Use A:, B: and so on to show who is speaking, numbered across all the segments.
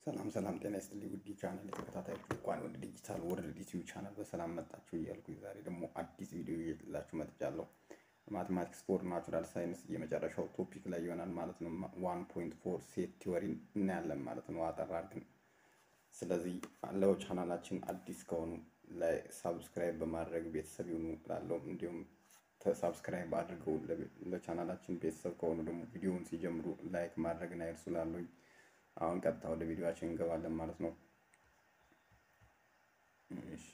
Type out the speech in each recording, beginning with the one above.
A: ሰላም ሰላም ጤና ይስጥልኝ ውድ ቻናል የተከታታዮች እንኳን ወደ ዲጂታል ወርልድ ዩቲዩብ ቻናል በሰላም መጣችሁ እያልኩኝ ዛሬ ደግሞ አዲስ ቪዲዮ ይዤላችሁ መጥቻለሁ። ማቴማቲክስ ፎር ናቹራል ሳይንስ የመጨረሻው ቶፒክ ላይ ይሆናል ማለት ነው። ዋን ፖይንት ፎር ሴት ቲዎሪን እናያለን ማለት ነው አጠር አድርገን። ስለዚህ ለው ቻናላችን አዲስ ከሆኑ ላይ ሳብስክራይብ በማድረግ ቤተሰብ ይሁኑ እላለሁ። እንዲሁም ሳብስክራይብ አድርገው ለቻናላችን ቤተሰብ ከሆኑ ደግሞ ቪዲዮውን ሲጀምሩ ላይክ ማድረግን አይርሱ እላለሁኝ። አሁን ቀጥታ ወደ ቪዲዮአችን እንገባለን ማለት ነው። እሺ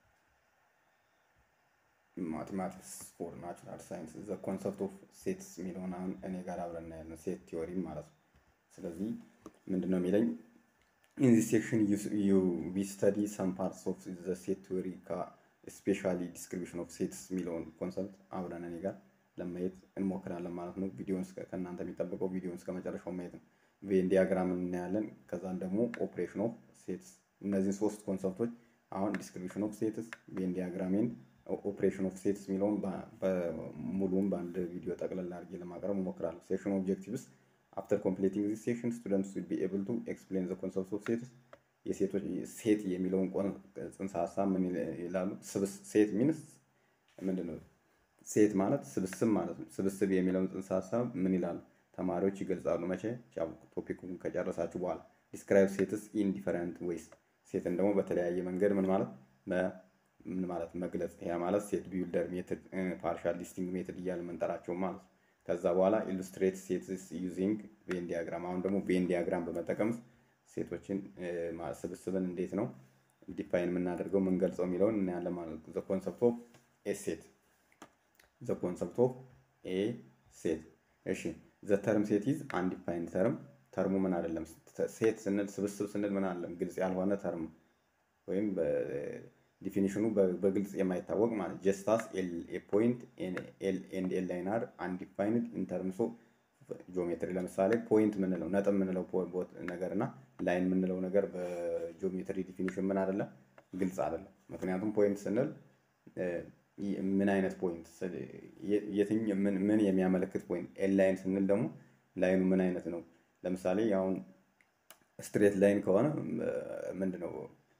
A: ማቴማቲክስ ፎር ናቹራል ሳይንስ ዘ ኮንሰፕት ኦፍ ሴትስ የሚለውን አሁን እኔ ጋር አብረን እናያለን። ሴት ቲዎሪ ማለት ነው። ስለዚህ ምንድን ነው የሚለኝ ኢን ዚስ ሴክሽን ዩ ዊ ስተዲ ሰም ፓርትስ ኦፍ ዘ ሴት ቲዎሪ ስፔሻሊ ዲስክሪፕሽን ኦፍ ሴትስ የሚለውን ኮንሰፕት አብረን እኔ ጋር ለማየት እንሞክራለን ማለት ነው። ቪዲዮን ከእናንተ የሚጠበቀው ቪዲዮን እስከ መጨረሻው ማየት ነው። ቬን ዲያግራም እናያለን። ከዛን ደግሞ ኦፕሬሽን ኦፍ ሴትስ እነዚህን ሶስት ኮንሰፕቶች አሁን ዲስክሪፕሽን ኦፍ ሴትስ፣ ቬን ዲያግራም ኤንድ ኦፕሬሽን ኦፍ ሴትስ የሚለውን ሙሉውን በአንድ ቪዲዮ ጠቅለል አድርጌ ለማቅረብ እሞክራለሁ። ሴክሽን ኦብጀክቲቭስ አፍተር ኮምፕሌቲንግ ዚስ ሴክሽን ስቱደንትስ ዊል ቢ ኤብል ቱ ኤክስፕሌን ዘ ኮንሰፕት ኦፍ ሴትስ የሴቶች ሴት የሚለውን ጽንሰ ሀሳብ ምን ይላሉ? ሴት ሚንስ ምንድን ነው? ሴት ማለት ስብስብ ማለት ነው። ስብስብ የሚለውን ጽንሰ ሀሳብ ምን ይላሉ? ተማሪዎች ይገልጻሉ። መቼ ቶፒኩን ከጨረሳችሁ በኋላ ዲስክራይብ ሴትስ ኢን ዲፈረንት ዌይስ ሴትን ደግሞ በተለያየ መንገድ ምን ማለት ምን ማለት መግለጽ። ያ ማለት ሴት ቢውልደር ሜትድ፣ ፓርሻል ዲስቲንግ ሜትድ እያለ መንጠራቸው ማለት ነው። ከዛ በኋላ ኢሉስትሬት ሴትስ ዩዚንግ ቬን ዲያግራም። አሁን ደግሞ ቬን ዲያግራም በመጠቀም ሴቶችን ስብስብን እንዴት ነው ዲፋይን የምናደርገው የምንገልጸው የሚለውን እናያለን ማለት ነው። ዘ ኮንሰፕት ኦፍ ኤ ሴት ዘ ኮንሰፕት ኦፍ ኤ ሴት እሺ ዘ ተርም ሴት ኢዝ አንዲፋይንድ ተርም። ተርሙ ምን አይደለም። ሴት ስንል ስብስብ ስንል ምን አይደለም፣ ግልጽ ያልሆነ ተርም ወይም ዲፊኒሽኑ በግልጽ የማይታወቅ ማለት ጀስታስ ኤ ፖይንት ኤል ኤንድ ኤል ላይን አር አንዲፋይንድ ኢን ተርምስ ኦፍ ጂኦሜትሪ። ለምሳሌ ፖይንት ምንለው ነጥብ ምንለው ነገር እና ላይን ምንለው ነገር በጂኦሜትሪ ዲፊኒሽን ምን አይደለም፣ ግልጽ አይደለም። ምክንያቱም ፖይንት ስንል ምን አይነት ፖይንት የትኝ ምን የሚያመለክት ፖይንት ኤል ላይን ስንል ደግሞ ላይኑ ምን አይነት ነው? ለምሳሌ አሁን ስትሬት ላይን ከሆነ ምንድን ነው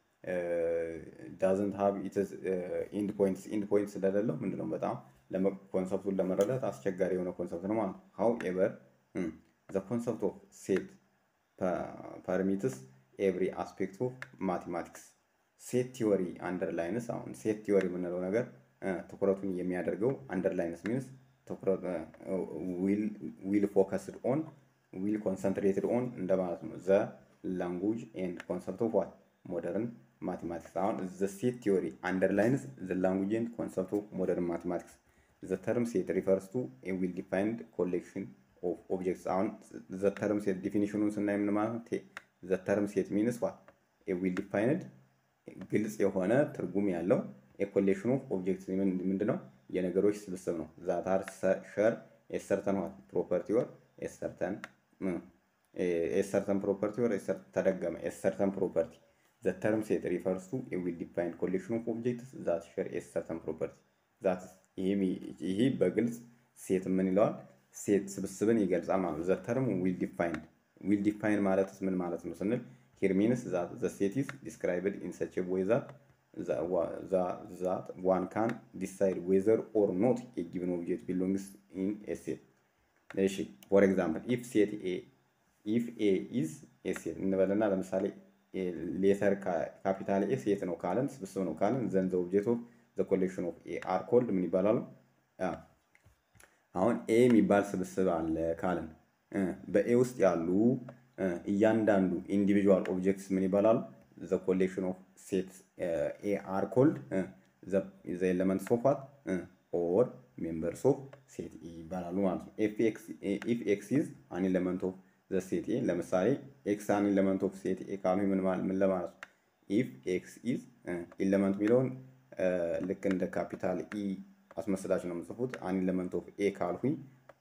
A: ዳዝንት ሀብ ኢንድ ፖይንት ኢንድ ፖይንት ስለሌለው ምንድን ነው በጣም ኮንሰፕቱን ለመረዳት አስቸጋሪ የሆነ ኮንሰፕት ነው ማለት ነው። ሀው ኤቨር ዘ ኮንሰፕት ኦፍ ሴት ፐርሚትስ ኤቭሪ አስፔክት ኦፍ ማቴማቲክስ ሴት ቲዎሪ አንደርላይንስ አሁን ሴት ቲዎሪ የምንለው ነገር ትኩረቱን የሚያደርገው አንደርላይንስ ሚንስ ዊል ፎከስድ ኦን ዊል ኮንሰንትሬትድ ኦን እንደማለት ነው። ዘ ላንጉጅ ኤንድ ኮንሰፕት ኦፍ ዋት ሞደርን ማቴማቲክስ። አሁን ዘ ሴት ቲዎሪ አንደርላይንስ ዘ ላንጉጅ ኤንድ ኮንሰፕት ኦፍ ሞደርን ማቴማቲክስ። ዘ ተርም ሴት ሪፈርስ ቱ ኤ ዊል ዲፋይንድ ኮሌክሽን ኦፍ ኦብጀክትስ። አሁን ዘ ተርም ሴት ዲፊኒሽኑን ስናይ ምን ማለት ነው? ዘ ተርም ሴት ሚንስ ዋት ኤ ዊል ዲፋይንድ ግልጽ የሆነ ትርጉም ያለው የኮሌክሽን ኦፍ ኦብጀክት ምንድን ነው? የነገሮች ስብስብ ነው። ዛታር ሸር ኤሰርተን ዋት ፕሮፐርቲ ወር ኤሰርተን ኤሰርተን ፕሮፐርቲ ወር ተደገመ ኤሰርተን ፕሮፐርቲ ዘ ተርም ሴት ሪፈርስ ቱ ዊል ዲፋይንድ ኮሌክሽን ኦፍ ኦብጀክትስ ዛት ሸር ኤሰርተን ፕሮፐርቲ ዛት ይህ በግልጽ ሴት ምን ይለዋል? ሴት ስብስብን ይገልጻል ማለት ነው። ዘ ተርም ዊል ዲፋይንድ ዊል ዲፋይን ማለትስ ምን ማለት ነው ስንል ሂር ሚንስ ዛት ዘ ሴት ኢዝ ዲስክራይብድ ኢን ሰች ዌይ ዛት that one can decide whether or not a given object belongs in a set. እሺ ፎር ኤግዛምፕል ኢፍ ሴት ኤ ኢፍ ኤ ኢዝ ኤ ሴት እንበልና ለምሳሌ ሌተር ካፒታል ኤ ሴት ነው ካለን ስብስብ ነው ካለን ዘን ዘ ኦብጀክት ኦፍ ዘ ኮሌክሽን ኦፍ ኤ አር ኮልድ ምን ይባላሉ? አሁን ኤ የሚባል ስብስብ አለ ካለን በኤ ውስጥ ያሉ እያንዳንዱ ኢንዲቪዥዋል ኦብጀክትስ ምን ይባላሉ? the collection of sets uh, A are called uh, the, the elements of what uh, or members of set A ይባላሉ ማለት ነው። if x if x is an element of the set A ለምሳሌ x an element of set A ካሉ ምን ምን ለማለት ነው? if x is element የሚለውን ልክ እንደ ካፒታል ኢ አስመስላችሁ ነው የምጽፉት። an element of A ካልሁኝ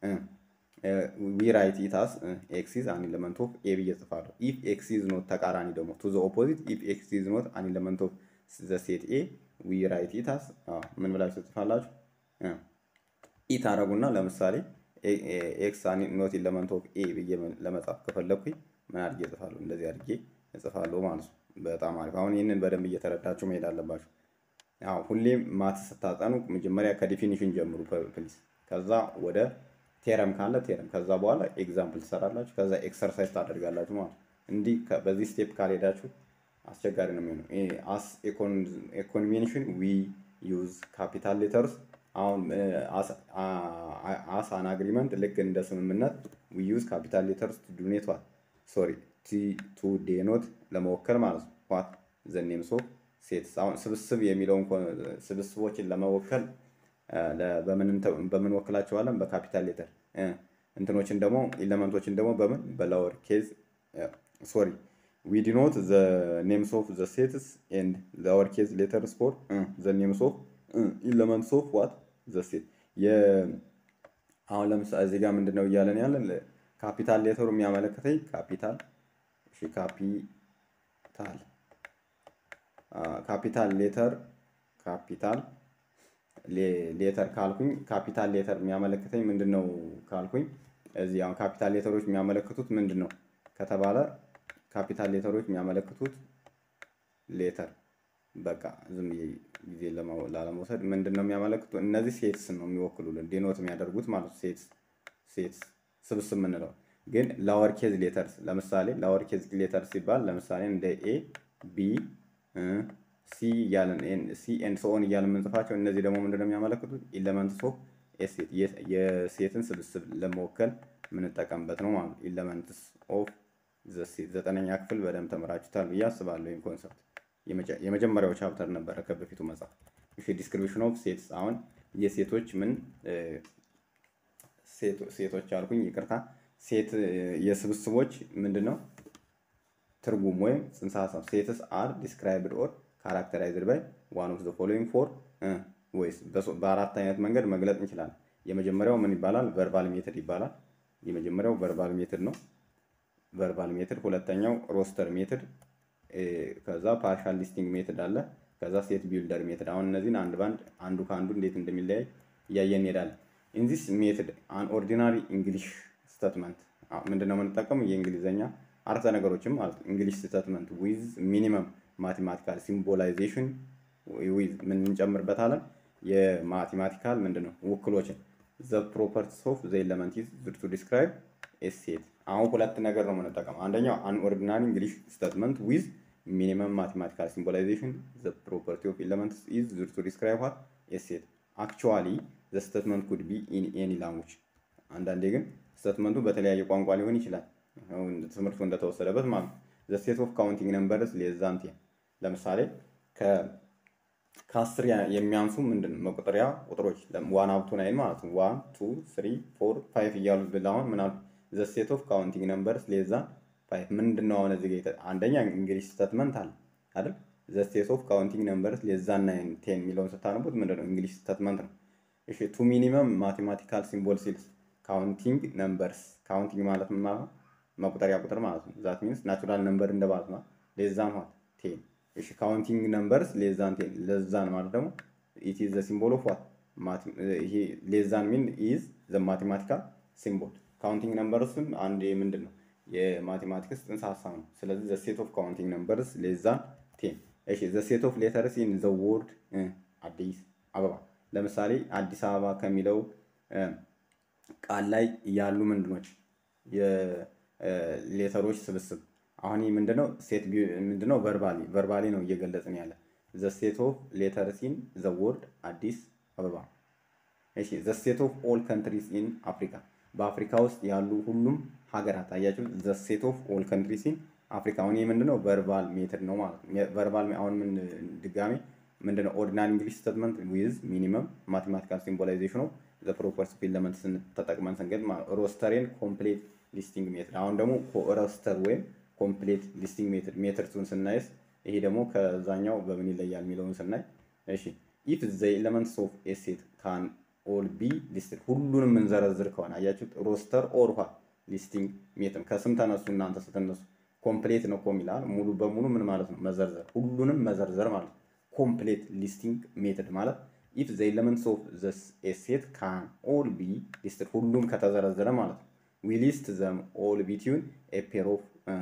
A: ዊ ራይት ኢት አስ ኤክስ ኢዝ አን ኤለመንት ኦፍ ኤ ብዬ ጽፋለሁ። ኢፍ ኤክስ ኢዝ ኖት ተቃራኒ ደግሞ ቱ ዘ ኦፖዚት ኢፍ ኤክስ ኢዝ ኖት አን ኤለመንት ኦፍ ዘ ሴት ኤ ዊ ራይት ኢት አስ ምን ብላችሁ ትጽፋላችሁ? ኢ ታረጉና ለምሳሌ ኤክስ ኖት ኤለመንት ኦፍ ኤ ብዬ ለመጻፍ ከፈለግኩኝ ምን አድርጌ እጽፋለሁ? እንደዚህ አድርጌ እጽፋለሁ ማለት ነው። በጣም አሪፍ። አሁን ይህንን በደንብ እየተረዳችሁ መሄድ አለባችሁ። አዎ ሁሌም ማት ስታጠኑ መጀመሪያ ከዲፊኒሽን ጀምሩ ፕሊዝ። ከዛ ወደ ቴረም ካለ ቴረም፣ ከዛ በኋላ ኤግዛምፕል ትሰራላችሁ፣ ከዛ ኤክሰርሳይዝ ታደርጋላችሁ ማለት ነው። እንዲህ በዚህ ስቴፕ ካልሄዳችሁ አስቸጋሪ ነው የሚሆነው። አስ ኮንቬንሽን ዊ ዩዝ ካፒታል ሌተርስ አሁን አስ አን አግሪመንት ልክ እንደ ስምምነት ዊ ዩዝ ካፒታል ሌተርስ ቱ ዱኔት ዋት ሶሪ ቱ ዴኖት ለመወከል ማለት ነው። ዋት ዘ ኔምስ ኦፍ ሴትስ አሁን ስብስብ የሚለውን ስብስቦችን ለመወከል በምን ወክላቸዋለን? በካፒታል ሌተር እንትኖችን ደግሞ ኢለመንቶችን ደግሞ በምን በላወር ኬዝ ሶሪ ዊ ዲኖት ዘ ኔምስ ኦፍ ዘ ሴትስ ኤንድ ላወር ኬዝ ሌተርስ ፎር ዘ ኔምስ ኦፍ ኢለመንትስ ኦፍ ዋት ዘ ሴት አሁን ለምሳሌ እዚህ ጋር ምንድን ነው እያለን ያለን ካፒታል ሌተሩ የሚያመለክተኝ ካፒታል እሺ ካፒታል ካፒታል ሌተር ካፒታል ሌተር ካልኩኝ ካፒታል ሌተር የሚያመለክተኝ ምንድን ነው ካልኩኝ እዚህ አሁን ካፒታል ሌተሮች የሚያመለክቱት ምንድን ነው ከተባለ ካፒታል ሌተሮች የሚያመለክቱት ሌተር በቃ ዝም ብዬ ጊዜ ላለመውሰድ ምንድን ነው የሚያመለክቱ እነዚህ ሴትስ ነው የሚወክሉልን ዲኖት የሚያደርጉት ማለት ሴትስ ሴትስ ስብስብ የምንለው ግን ላወር ኬዝ ሌተርስ ለምሳሌ ላወር ኬዝ ሌተርስ ሲባል ለምሳሌ እንደ ኤ ቢ ሲ እያለን ሲ ኤንድ ሶን እያለን የምንጽፋቸው እነዚህ ደግሞ ምንድነው የሚያመለክቱት ኢለመንትስ ኦፍ ኤሴት የሴትን ስብስብ ለመወከል የምንጠቀምበት ነው ማለት ኢለመንትስ ኦፍ ዘጠነኛ ክፍል በደንብ ተምራችሁታል ብዬ አስባለሁ። ይህን ኮንሰፕት የመጀመሪያው ቻፕተር ነበረ ከበፊቱ መጽሐፍ። እሺ ዲስክሪፕሽን ኦፍ ሴትስ አሁን የሴቶች ምን ሴቶች አልኩኝ ይቅርታ፣ ሴት የስብስቦች ምንድን ነው ትርጉም ወይም ጽንሰ ሀሳብ ሴትስ አር ዲስክራይብድ ኦር ካራክተራይዝድ ባይ ዋን ኦፍ ዘ ፎሎዊንግ ፎር ወይስ በአራት አይነት መንገድ መግለጥ እንችላለን። የመጀመሪያው ምን ይባላል? ቨርባል ሜትድ ይባላል። የመጀመሪያው ቨርባል ሜትድ ነው። ቨርባል ሜትድ። ሁለተኛው ሮስተር ሜትድ፣ ከዛ ፓርሻል ሊስቲንግ ሜትድ አለ። ከዛ ሴት ቢልደር ሜትድ። አሁን እነዚህን አንድ ባንድ አንዱ ከአንዱ እንዴት እንደሚለያይ እያየን እንሄዳለን። ኢንዚስ ሜትድ አን ኦርዲናሪ እንግሊሽ ስተትመንት ምንድነው የምንጠቀመው? የእንግሊዝኛ አረፍተ ነገሮችም ማለት ነው። እንግሊሽ ስተትመንት ዊዝ ሚኒመም ማቴማቲካል ሲምቦላይዜሽን ዊዝ ምን እንጨምርበታለን? የማቴማቲካል ምንድነው ውክሎችን ዘ ፕሮፐርቲስ ኦፍ ዘ ኤለመንት ኢዝ ቱ ዲስክራይብ ኤ ሴት። አሁን ሁለት ነገር ነው የምንጠቀመው። አንደኛው አን ኦርዲናሪ እንግሊሽ ስቴትመንት ዊዝ ሚኒመም ማቴማቲካል ሲምቦላይዜሽን ዘ ፕሮፐርቲ ኦፍ ኤለመንትስ ኢዝ ቱ ዲስክራይብ ዋት ኤ ሴት። አክቹዋሊ ዘ ስቴትመንት ኩድ ቢ ኢን ኤኒ ላንጉጅ። አንዳንዴ ግን ስቴትመንቱ በተለያየ ቋንቋ ሊሆን ይችላል። ትምህርቱ እንደተወሰደበት ማለት ነው። ዘ ሴት ኦፍ ካውንቲንግ ነምበርስ ሌስ ዛን ቴን ለምሳሌ ከአስር የሚያንሱ ምንድን መቁጠሪያ ቁጥሮች ዋን አፕ ቱ ናይን ማለት ነው። ዋን ቱ ስሪ ፎር ፋይቭ እያሉ ብላሁን ምን አሉ? ዘ ሴት ኦፍ ካውንቲንግ ነምበርስ ሌስ ዛን ፋይቭ ምንድን ነው? አሁን እዚህ ጋር አንደኛ እንግሊሽ ስቴትመንት አለ አይደል? ዘ ሴት ኦፍ ካውንቲንግ ነምበርስ ሌስ ዛን ናይን ቴን የሚለውን ስታነቡት ምንድን ነው? እንግሊሽ ስቴትመንት ነው። እሺ ቱ ሚኒመም ማቴማቲካል ሲምቦል ሲልስ ካውንቲንግ ነምበርስ ካውንቲንግ ማለት ምን ማለት ነው? መቁጠሪያ ቁጥር ማለት ነው። ዛት ሚንስ ናቹራል ነምበር እንደማለት ነው። ሌዛን ዋት ቴን። እሺ ካውንቲንግ ነምበርስ ሌዛን ቴን። ለዛን ማለት ደግሞ ኢት ኢዝ ዘ ሲምቦል ኦፍ ዋት ይሄ ሌዛን ሚን ኢዝ ዘ ማቴማቲካል ሲምቦል። ካውንቲንግ ነምበርስም አንድ ምንድን ነው የማቴማቲክስ ጽንሰ ሀሳብ ነው። ስለዚህ ዘ ሴት ኦፍ ካውንቲንግ ነምበርስ ሌዛን ቴን። እሺ ዘ ሴት ኦፍ ሌተርስ ኢን ዘ ወርድ አዲስ አበባ። ለምሳሌ አዲስ አበባ ከሚለው ቃል ላይ ያሉ ምንድኖች የሌተሮች ስብስብ አሁን ይህ ምንድነው? ሴት ምንድነው? ቨርባሊ ቨርባሊ ነው እየገለጽን ያለ ዘ ሴት ኦፍ ሌተርስ ኢን ዘ ወርድ አዲስ አበባ። እሺ ዘ ሴት ኦፍ ኦል ካንትሪስ ኢን አፍሪካ በአፍሪካ ውስጥ ያሉ ሁሉም ሀገራት አያችሁ። ዘ ሴት ኦፍ ኦል ካንትሪስ ኢን አፍሪካ አሁን ይህ ምንድነው? ቨርባል ሜትድ ነው ማለት ነው። ቨርባል አሁን ምን ድጋሜ ምንድነው? ኦርዲናሪ እንግሊሽ ስቴትመንት ዊዝ ሚኒመም ማቴማቲካል ሲምቦላይዜሽን ኦፍ ዘ ፕሮፐርስ ኦፍ ኤለመንት ተጠቅመን ስንገድ ሮስተሬን ኮምፕሌት ሊስቲንግ ሜትድ አሁን ደግሞ ሮስተር ወይም ኮምፕሌት ሊስቲንግ ሜትድ ሜትድቱን ስናይስ ይሄ ደግሞ ከዛኛው በምን ይለያል የሚለውን ስናይ እሺ ኢፍ ዘ ኤለመንትስ ኦፍ ኤ ሴት ካን ኦል ቢ ሊስትድ ሁሉንም የምንዘረዝር ከሆነ አያችሁት ሮስተር ኦር ኋ ሊስቲንግ ሜትድ ከስም ተነሱ እናንተ ስትነሱ ኮምፕሌት ነው እኮ የሚላል ሙሉ በሙሉ ምን ማለት ነው መዘርዘር ሁሉንም መዘርዘር ማለት ነው ኮምፕሌት ሊስቲንግ ሜትድ ማለት ኢፍ ዘ ኤለመንትስ ኦፍ ዘ ኤ ሴት ካን ኦል ቢ ሊስትድ ሁሉም ከተዘረዘረ ማለት ነው ዊ ሊስት ዘም ኦል ቢትዊን ኤ ፔር ኦፍ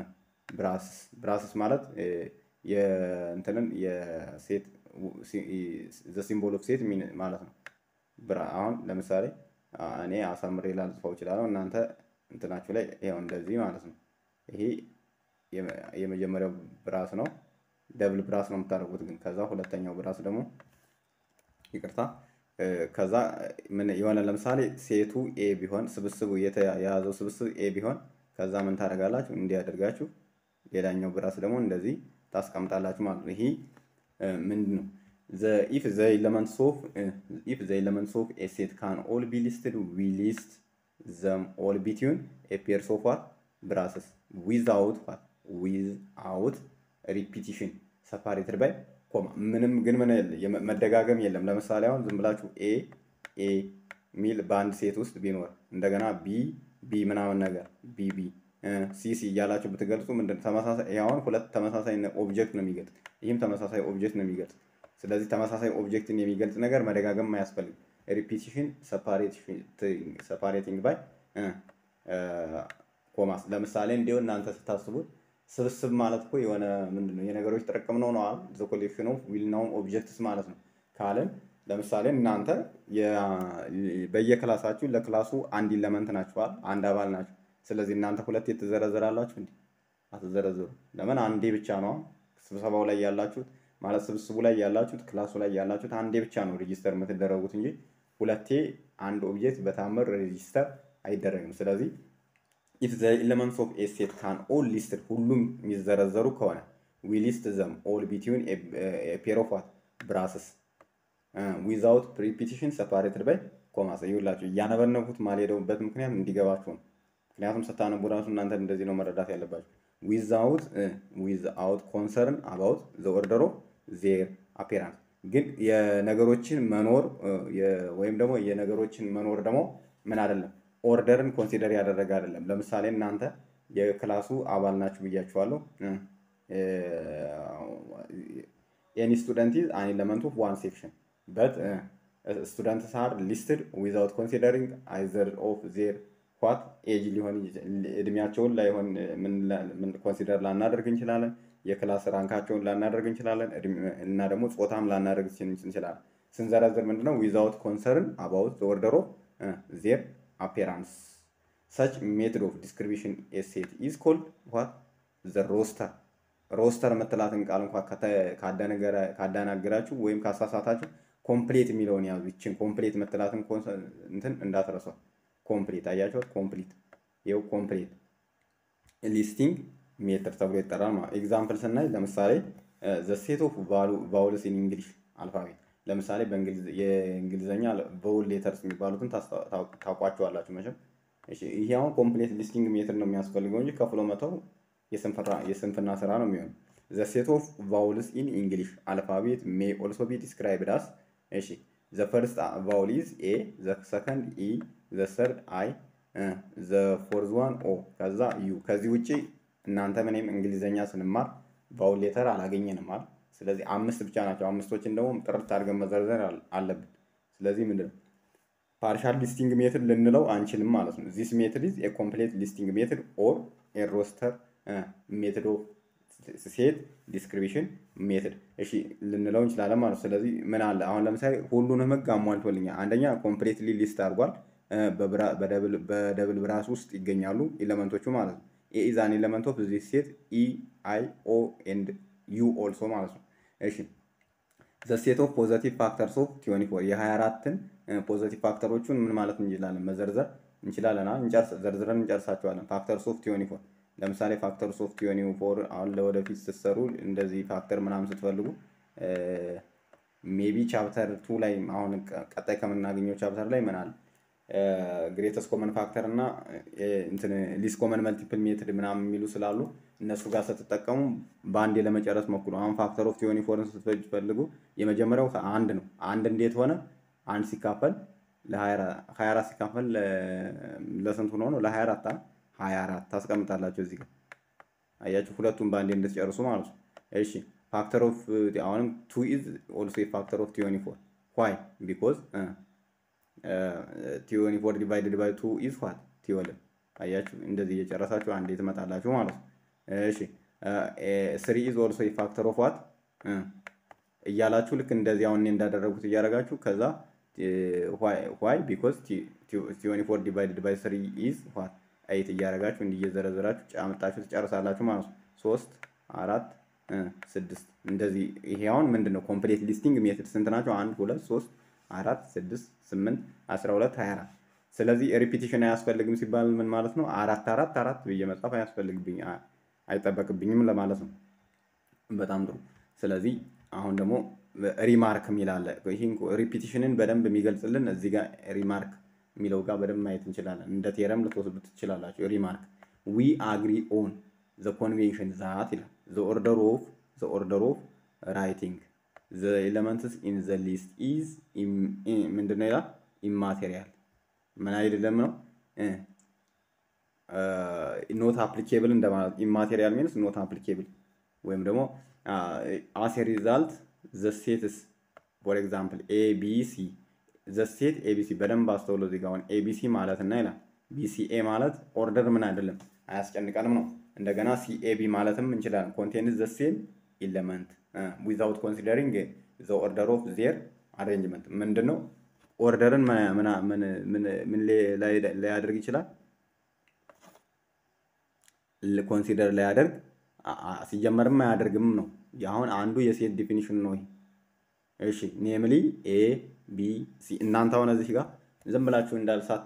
A: ብራስስ ብራስስ ማለት የእንትንን የሴት ዘ ሲምቦል ኦፍ ሴት ማለት ነው። አሁን ለምሳሌ እኔ አሳምሬ ላልጽፈው እችላለሁ። እናንተ እንትናችሁ ላይ ይኸው እንደዚህ ማለት ነው። ይሄ የመጀመሪያው ብራስ ነው። ደብል ብራስ ነው የምታደርጉት ግን ከዛ ሁለተኛው ብራስ ደግሞ ይቅርታ ከዛ ምን የሆነ ለምሳሌ ሴቱ ኤ ቢሆን ስብስቡ የያዘው ስብስብ ኤ ቢሆን ከዛ ምን ታደርጋላችሁ? እንዲያደርጋችሁ ሌላኛው ብራስ ደግሞ እንደዚህ ታስቀምጣላችሁ ማለት ነው። ይሄ ምንድን ነው? ኢፍ ዘ ኤለመንትስ ኦፍ ኢፍ ዘ ኤለመንትስ ኦፍ ኤ ሴት ካን ኦል ቢ ሊስትድ ዊ ሊስት ዘም ኦል ቢትዊን ኤ ፔርስ ኦፍ ዋት ብራስስ ዊዝአውት ዋት ዊዝአውት ሪፒቲሽን ሰፓሬትድ ባይ ኮማ ምንም ግን ምን መደጋገም የለም። ለምሳሌ አሁን ዝም ብላችሁ ኤ ኤ ሚል በአንድ ሴት ውስጥ ቢኖር እንደገና ቢ ቢ ምናምን ነገር ቢ ቢ ሲ ሲ እያላችሁ ብትገልጹ ምንድን ተመሳሳይ አሁን ሁለት ተመሳሳይ ኦብጀክት ነው የሚገልጽ፣ ይህም ተመሳሳይ ኦብጀክት ነው የሚገልጽ። ስለዚህ ተመሳሳይ ኦብጀክትን የሚገልጽ ነገር መደጋገም አያስፈልግም። ሪፒቲሽን ሰፓሬቲንግ ባይ ኮማስ። ለምሳሌ እንዲሁ እናንተ ስታስቡት ስብስብ ማለት እኮ የሆነ ምንድን ነው የነገሮች ጥርቅም ነው ነው ዘ ኮሌክሽን ኦፍ ዊል ናውን ኦብጀክትስ ማለት ነው ካልን ለምሳሌ እናንተ በየክላሳችሁ ለክላሱ አንድ ኢለመንት ናችኋል፣ አንድ አባል ናችሁ። ስለዚህ እናንተ ሁለት የተዘረዘራላችሁ እንዲ አትዘረዝሩ። ለምን አንዴ ብቻ ነው ስብሰባው ላይ ያላችሁት ማለት ስብስቡ ላይ ያላችሁት ክላሱ ላይ ያላችሁት አንዴ ብቻ ነው ሬጂስተር የምትደረጉት እንጂ ሁለቴ አንድ ኦብጀክት በታምር ሬጂስተር አይደረግም። ስለዚህ ኢፍ ዘ ኤለመንትስ ኦፍ ኤ ሴት ካን ኦል ሊስትድ ሁሉም የሚዘረዘሩ ከሆነ ዊ ሊስት ዘም ኦል ቢትዊን ፔር ኦፍ ዋት ብራስስ ዊዛውት ሪፒቲሽን ሰፓሬትድ ባይ ኮማስ። ይኸውላችሁ እያነበነኩት ማልሄደውበት ምክንያት እንዲገባችሁ ነው። ምክንያቱም ስታነቡ ራሱ እናንተ እንደዚህ ነው መረዳት ያለባችሁ። ዊዛውት ዊዝአውት ኮንሰርን አባውት ዘ ኦርደር ኦፍ ዜር አፔራንስ ግን የነገሮችን መኖር ወይም ደግሞ የነገሮችን መኖር ደግሞ ምን አይደለም ኦርደርን ኮንሲደር ያደረገ አይደለም። ለምሳሌ እናንተ የክላሱ አባል ናችሁ ብያችኋለሁ። ኤኒ ስቱደንት ኢዝ አን ኤለመንት ኦፍ ዋን ሴክሽን በት ስቱደንትስ አር ሊስትድ ዊዛውት ኮንሲደሪንግ አይዘር ኦፍ ዜር ዋት ኤጅ ሊሆን እድሜያቸውን ላይሆን ኮንሲደር ላናደርግ እንችላለን። የክላስ ራንካቸውን ላናደርግ እንችላለን እና ደግሞ ጾታም ላናደርግ እንችላለን። ስንዘረዝር ምንድነው ዊዛውት ኮንሰርን አባውት ኦርደር ኦፍ ዜር አፔራንስ ሰች ሜትድ ኦፍ ዲስክሪቢሽን ኤሴት ኢዝ ኮልድ ዋት ዘ ሮስተር ሮስተር የምትላትን ቃል እንኳ ካዳናገራችሁ ወይም ካሳሳታችሁ ኮምፕሌት የሚለውን ያዙ። ይችን ኮምፕሌት የምትላትን እንትን እንዳትረሷት። ኮምፕሊት አያችኋት? ኮምፕሊት ይኸው ኮምፕሊት ሊስቲንግ ሜትር ተብሎ ይጠራል ማለት ኤግዛምፕል ስናይ ለምሳሌ ዘ ሴት ኦፍ ቫውልስ ኢን እንግሊሽ አልፋቤት ለምሳሌ የእንግሊዝኛ ቫውል ሌተርስ የሚባሉትን ታውቋቸዋላችሁ መቼም። ይሄ አሁን ኮምፕሌት ሊስቲንግ ሜትር ነው የሚያስፈልገው እንጂ ከፍሎ መተው የስንፍና ስራ ነው የሚሆነው። ዘ ሴት ኦፍ ቫውልስ ኢን እንግሊሽ አልፋቤት ሜ ኦልሶ ቢ ዲስክራይብድ አስ እሺ ዘ ፈርስት ቫውል ኢዝ ኤ ዘ ሰከንድ ኢ ዘ ሰርድ አይ ዘ ፎርዝ ዋን ኦ ከዛ ዩ። ከዚህ ውጭ እናንተ ምንም እንግሊዘኛ ስንማር ቫውል ሌተር አላገኘንም አይደል? ስለዚህ አምስት ብቻ ናቸው። አምስቶችን ደግሞ ጥርት አድርገን መዘርዘር አለብን። ስለዚህ ምንድን ነው ፓርሻል ሊስቲንግ ሜትድ ልንለው አንችልም ማለት ነው። ዚስ ሜትድ ኢዝ ኤ ኮምፕሌት ሊስቲንግ ሜትድ ኦር ኤ ሮስተር ሜትድ ኦፍ ሴት ዲስክሪቢሽን ሜትድ እሺ ልንለው እንችላለን ማለት ነው። ስለዚህ ምን አለ አሁን ለምሳሌ ሁሉንም ህግ አሟልቶልኛል። አንደኛ ኮምፕሌትሊ ሊስት አድርጓል። በደብል ብራስ ውስጥ ይገኛሉ ኤሌመንቶቹ ማለት ነው። ኤ ኢዝ አን ኤሌመንት ኦፍ ዚስ ሴት ኢ አይ ኦ ኤንድ ዩ ኦልሶ ማለት ነው። እሺ ዘ ሴት ኦፍ ፖዘቲቭ ፋክተርስ ኦፍ ቲዮኒ ፎር የ24ን ፖዘቲቭ ፋክተሮቹን ምን ማለት እንችላለን መዘርዘር እንችላለን። ዘርዝረን እንጨርሳቸዋለን። ፋክተርስ ኦፍ ቲዮኒ ፎር ለምሳሌ ፋክተርስ ኦፍ ቲዮኒ ፎር አሁን ለወደፊት ስትሰሩ እንደዚህ ፋክተር ምናምን ስትፈልጉ ሜቢ ቻፕተር ቱ ላይ አሁን ቀጣይ ከምናገኘው ቻፕተር ላይ ምን አለ ግሬተስ ኮመን ፋክተር እና ሊስ ኮመን መልቲፕል ሜትድ ምናምን የሚሉ ስላሉ እነሱ ጋር ስትጠቀሙ በአንዴ ለመጨረስ ሞክሩ። አሁን ፋክተር ኦፍ ቲዮኒ ፎርን ስትፈልጉ የመጀመሪያው አንድ ነው። አንድ እንዴት ሆነ? አንድ ሲካፈል ለ24 ሲካፈል ለስንት ሆኖ ነው? ለ24 24 ታስቀምጣላችሁ እዚህ ጋር አያችሁ። ሁለቱም በአንዴ እንድትጨርሱ ማለት ነው። እሺ ፋክተር ኦፍ አሁንም ቱ ኢዝ ኦልሶ ፋክተር ኦፍ ቲዮኒ ፎር ዋይ ቢኮዝ ቲዮኒ ፎር ዲቫይድድ ባይ ቱ ኢዝ ዋት ቲዮልቭ አያችሁ። እንደዚህ እየጨረሳችሁ አንዴ ትመጣላችሁ ማለት ነው። እሺ ስሪ ኢዝ ኦልሶ ፋክተር ኦፍ ዋት እያላችሁ ልክ እንደዚህ አሁን እኔ እንዳደረጉት እያደረጋችሁ ከዛ ዋይ ቢኮዝ ቲዮኒ ፎር ዲቫይድድ ባይ ስሪ ኢዝ ዋት ኤይት እያደረጋችሁ እንዲህ እየዘረዘራችሁ ጫምጣችሁ ትጨርሳላችሁ ማለት ነው። ሶስት አራት ስድስት እንደዚህ። ይሄ አሁን ምንድን ነው ኮምፕሌት ሊስቲንግ ሜትድ ስንት ናቸው? አንድ ሁለት ሶስት አራት ስድስት ስምንት አስራ ሁለት ሀያ አራት ስለዚህ ሪፒቲሽን አያስፈልግም ሲባል ምን ማለት ነው? አራት አራት አራት ብዬ መጻፍ አያስፈልግብኝ አይጠበቅብኝም ለማለት ነው። በጣም ጥሩ። ስለዚህ አሁን ደግሞ ሪማርክ የሚል አለ። ይህን ሪፒቲሽንን በደንብ የሚገልጽልን እዚህ ጋር ሪማርክ የሚለው ጋር በደንብ ማየት እንችላለን። እንደ ቴረም ልትወስዱት ትችላላችሁ። ሪማርክ ዊ አግሪ ኦን ዘ ኮንቬንሽን ዛት ይላል ዘ ኦርደር ኦፍ ዘ ኦርደር ኦፍ ራይቲንግ ዘ ኤለመንትስ ኢን ዘ ሊስት ኢዝ ምንድነው ይላል ኢማቴሪያል ምን አይደለም ነው ኖት አፕሊኬብል እንደማለት ኢማቴሪያል ሚንስ ኖት አፕሊኬብል ወይም ደግሞ አስ ሪዛልት ዘ ሴትስ ፎር ኤግዛምፕል ኤቢሲ ዘ ሴት ኤቢሲ በደንብ አስተውሎ እዚህ ጋር አሁን ኤቢሲ ማለት እና ይላል ቢሲኤ ማለት ኦርደር ምን አይደለም አያስጨንቀንም ነው። እንደገና ሲኤቢ ማለትም እንችላለን። ኮንቴንስ ዘ ሴም ኢለመንት ዊዛውት ኮንሲደሪንግ ዘ ኦርደር ኦፍ ዜር አሬንጅመንት ምንድን ነው? ኦርደርን ምን ላያደርግ ይችላል? ኮንሲደር ላያደርግ ሲጀመርም አያደርግም ነው። አሁን አንዱ የሴት ዲፊኒሽን ነው ይሄ። እሺ ኔምሊ ኤ ቢ ሲ እናንተ አሁን እዚህ ጋር ዝም ብላችሁ እንዳልሳት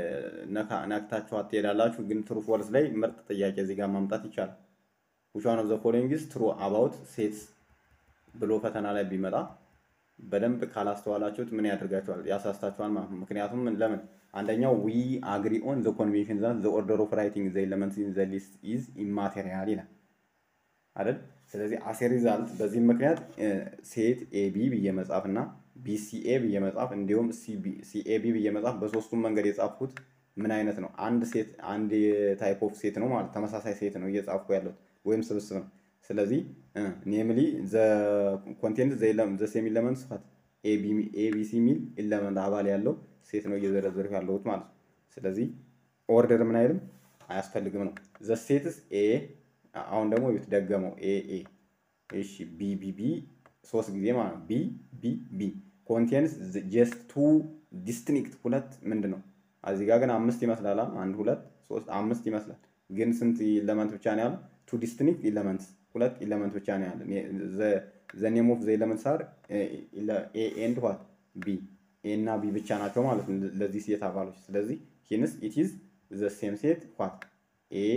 A: ነክታችሁ አትሄዳላችሁ። ግን ትሩ ፎልስ ላይ ምርጥ ጥያቄ እዚህ ጋር ማምጣት ይቻላል። which one of the following is true about sets ብሎ ፈተና ላይ ቢመጣ በደንብ ካላስተዋላችሁት ምን ያደርጋችኋል? ያሳስታችኋል ማለት ነው። ምክንያቱም ለምን አንደኛው ዊ አግሪ ኦን ዘ ኮንቬንሽን ዛት ዘ ኦርደር ኦፍ ራይቲንግ ዘ ኤለመንትስ ኢን ዘ ሊስት ኢዝ ኢማቴሪያል ይላል አይደል? ስለዚህ አሴ ሪዛልት በዚህም ምክንያት ሴት ኤቢ ብዬ መጻፍ እና ቢሲኤ ብዬ መጻፍ እንዲሁም ሲኤቢ ብዬ መጻፍ በሶስቱም መንገድ የጻፍኩት ምን አይነት ነው? አንድ ሴት አንድ ታይፕ ኦፍ ሴት ነው ማለት ተመሳሳይ ሴት ነው እየጻፍኩ ያለሁት ወይም ስብስብ ነው። ስለዚህ ኔምሊ ዘ ኮንቴንት ዘ ሴም ኢለመንት ስፋት ኤቢሲ ሚል ኢለመንት አባል ያለው ሴት ነው እየዘረዘርኩ ያለሁት ማለት ነው። ስለዚህ ኦርደር ምን አይልም አያስፈልግም ነው። ዘ ሴትስ ኤ አሁን ደግሞ ቤት ደገመው ኤ ኤ እሺ ቢ ቢ ቢ ሶስት ጊዜ ማለት ነው። ቢ ቢ ቢ ኮንቴንስ ጀስት ቱ ዲስትኒክት ሁለት ምንድን ነው እዚህ ጋር ግን አምስት ይመስላል። አንድ ሁለት ሶስት አምስት ይመስላል። ግን ስንት ኢለመንት ብቻ ነው ያለው? ቱ ዲስትኒክት ኢለመንትስ ሁለት ኢለመንት ብቻ ነው ያለ። ዘ ኔም ኦፍ ዘ ኢለመንትስ አር ኤ ኤንድ ዋት ቢ ኤ እና ቢ ብቻ ናቸው ማለት ነው ለዚህ ሴት አባሎች። ስለዚህ ሂንስ ኢት ኢዝ ዘ ሴም ሴት ዋት ኤ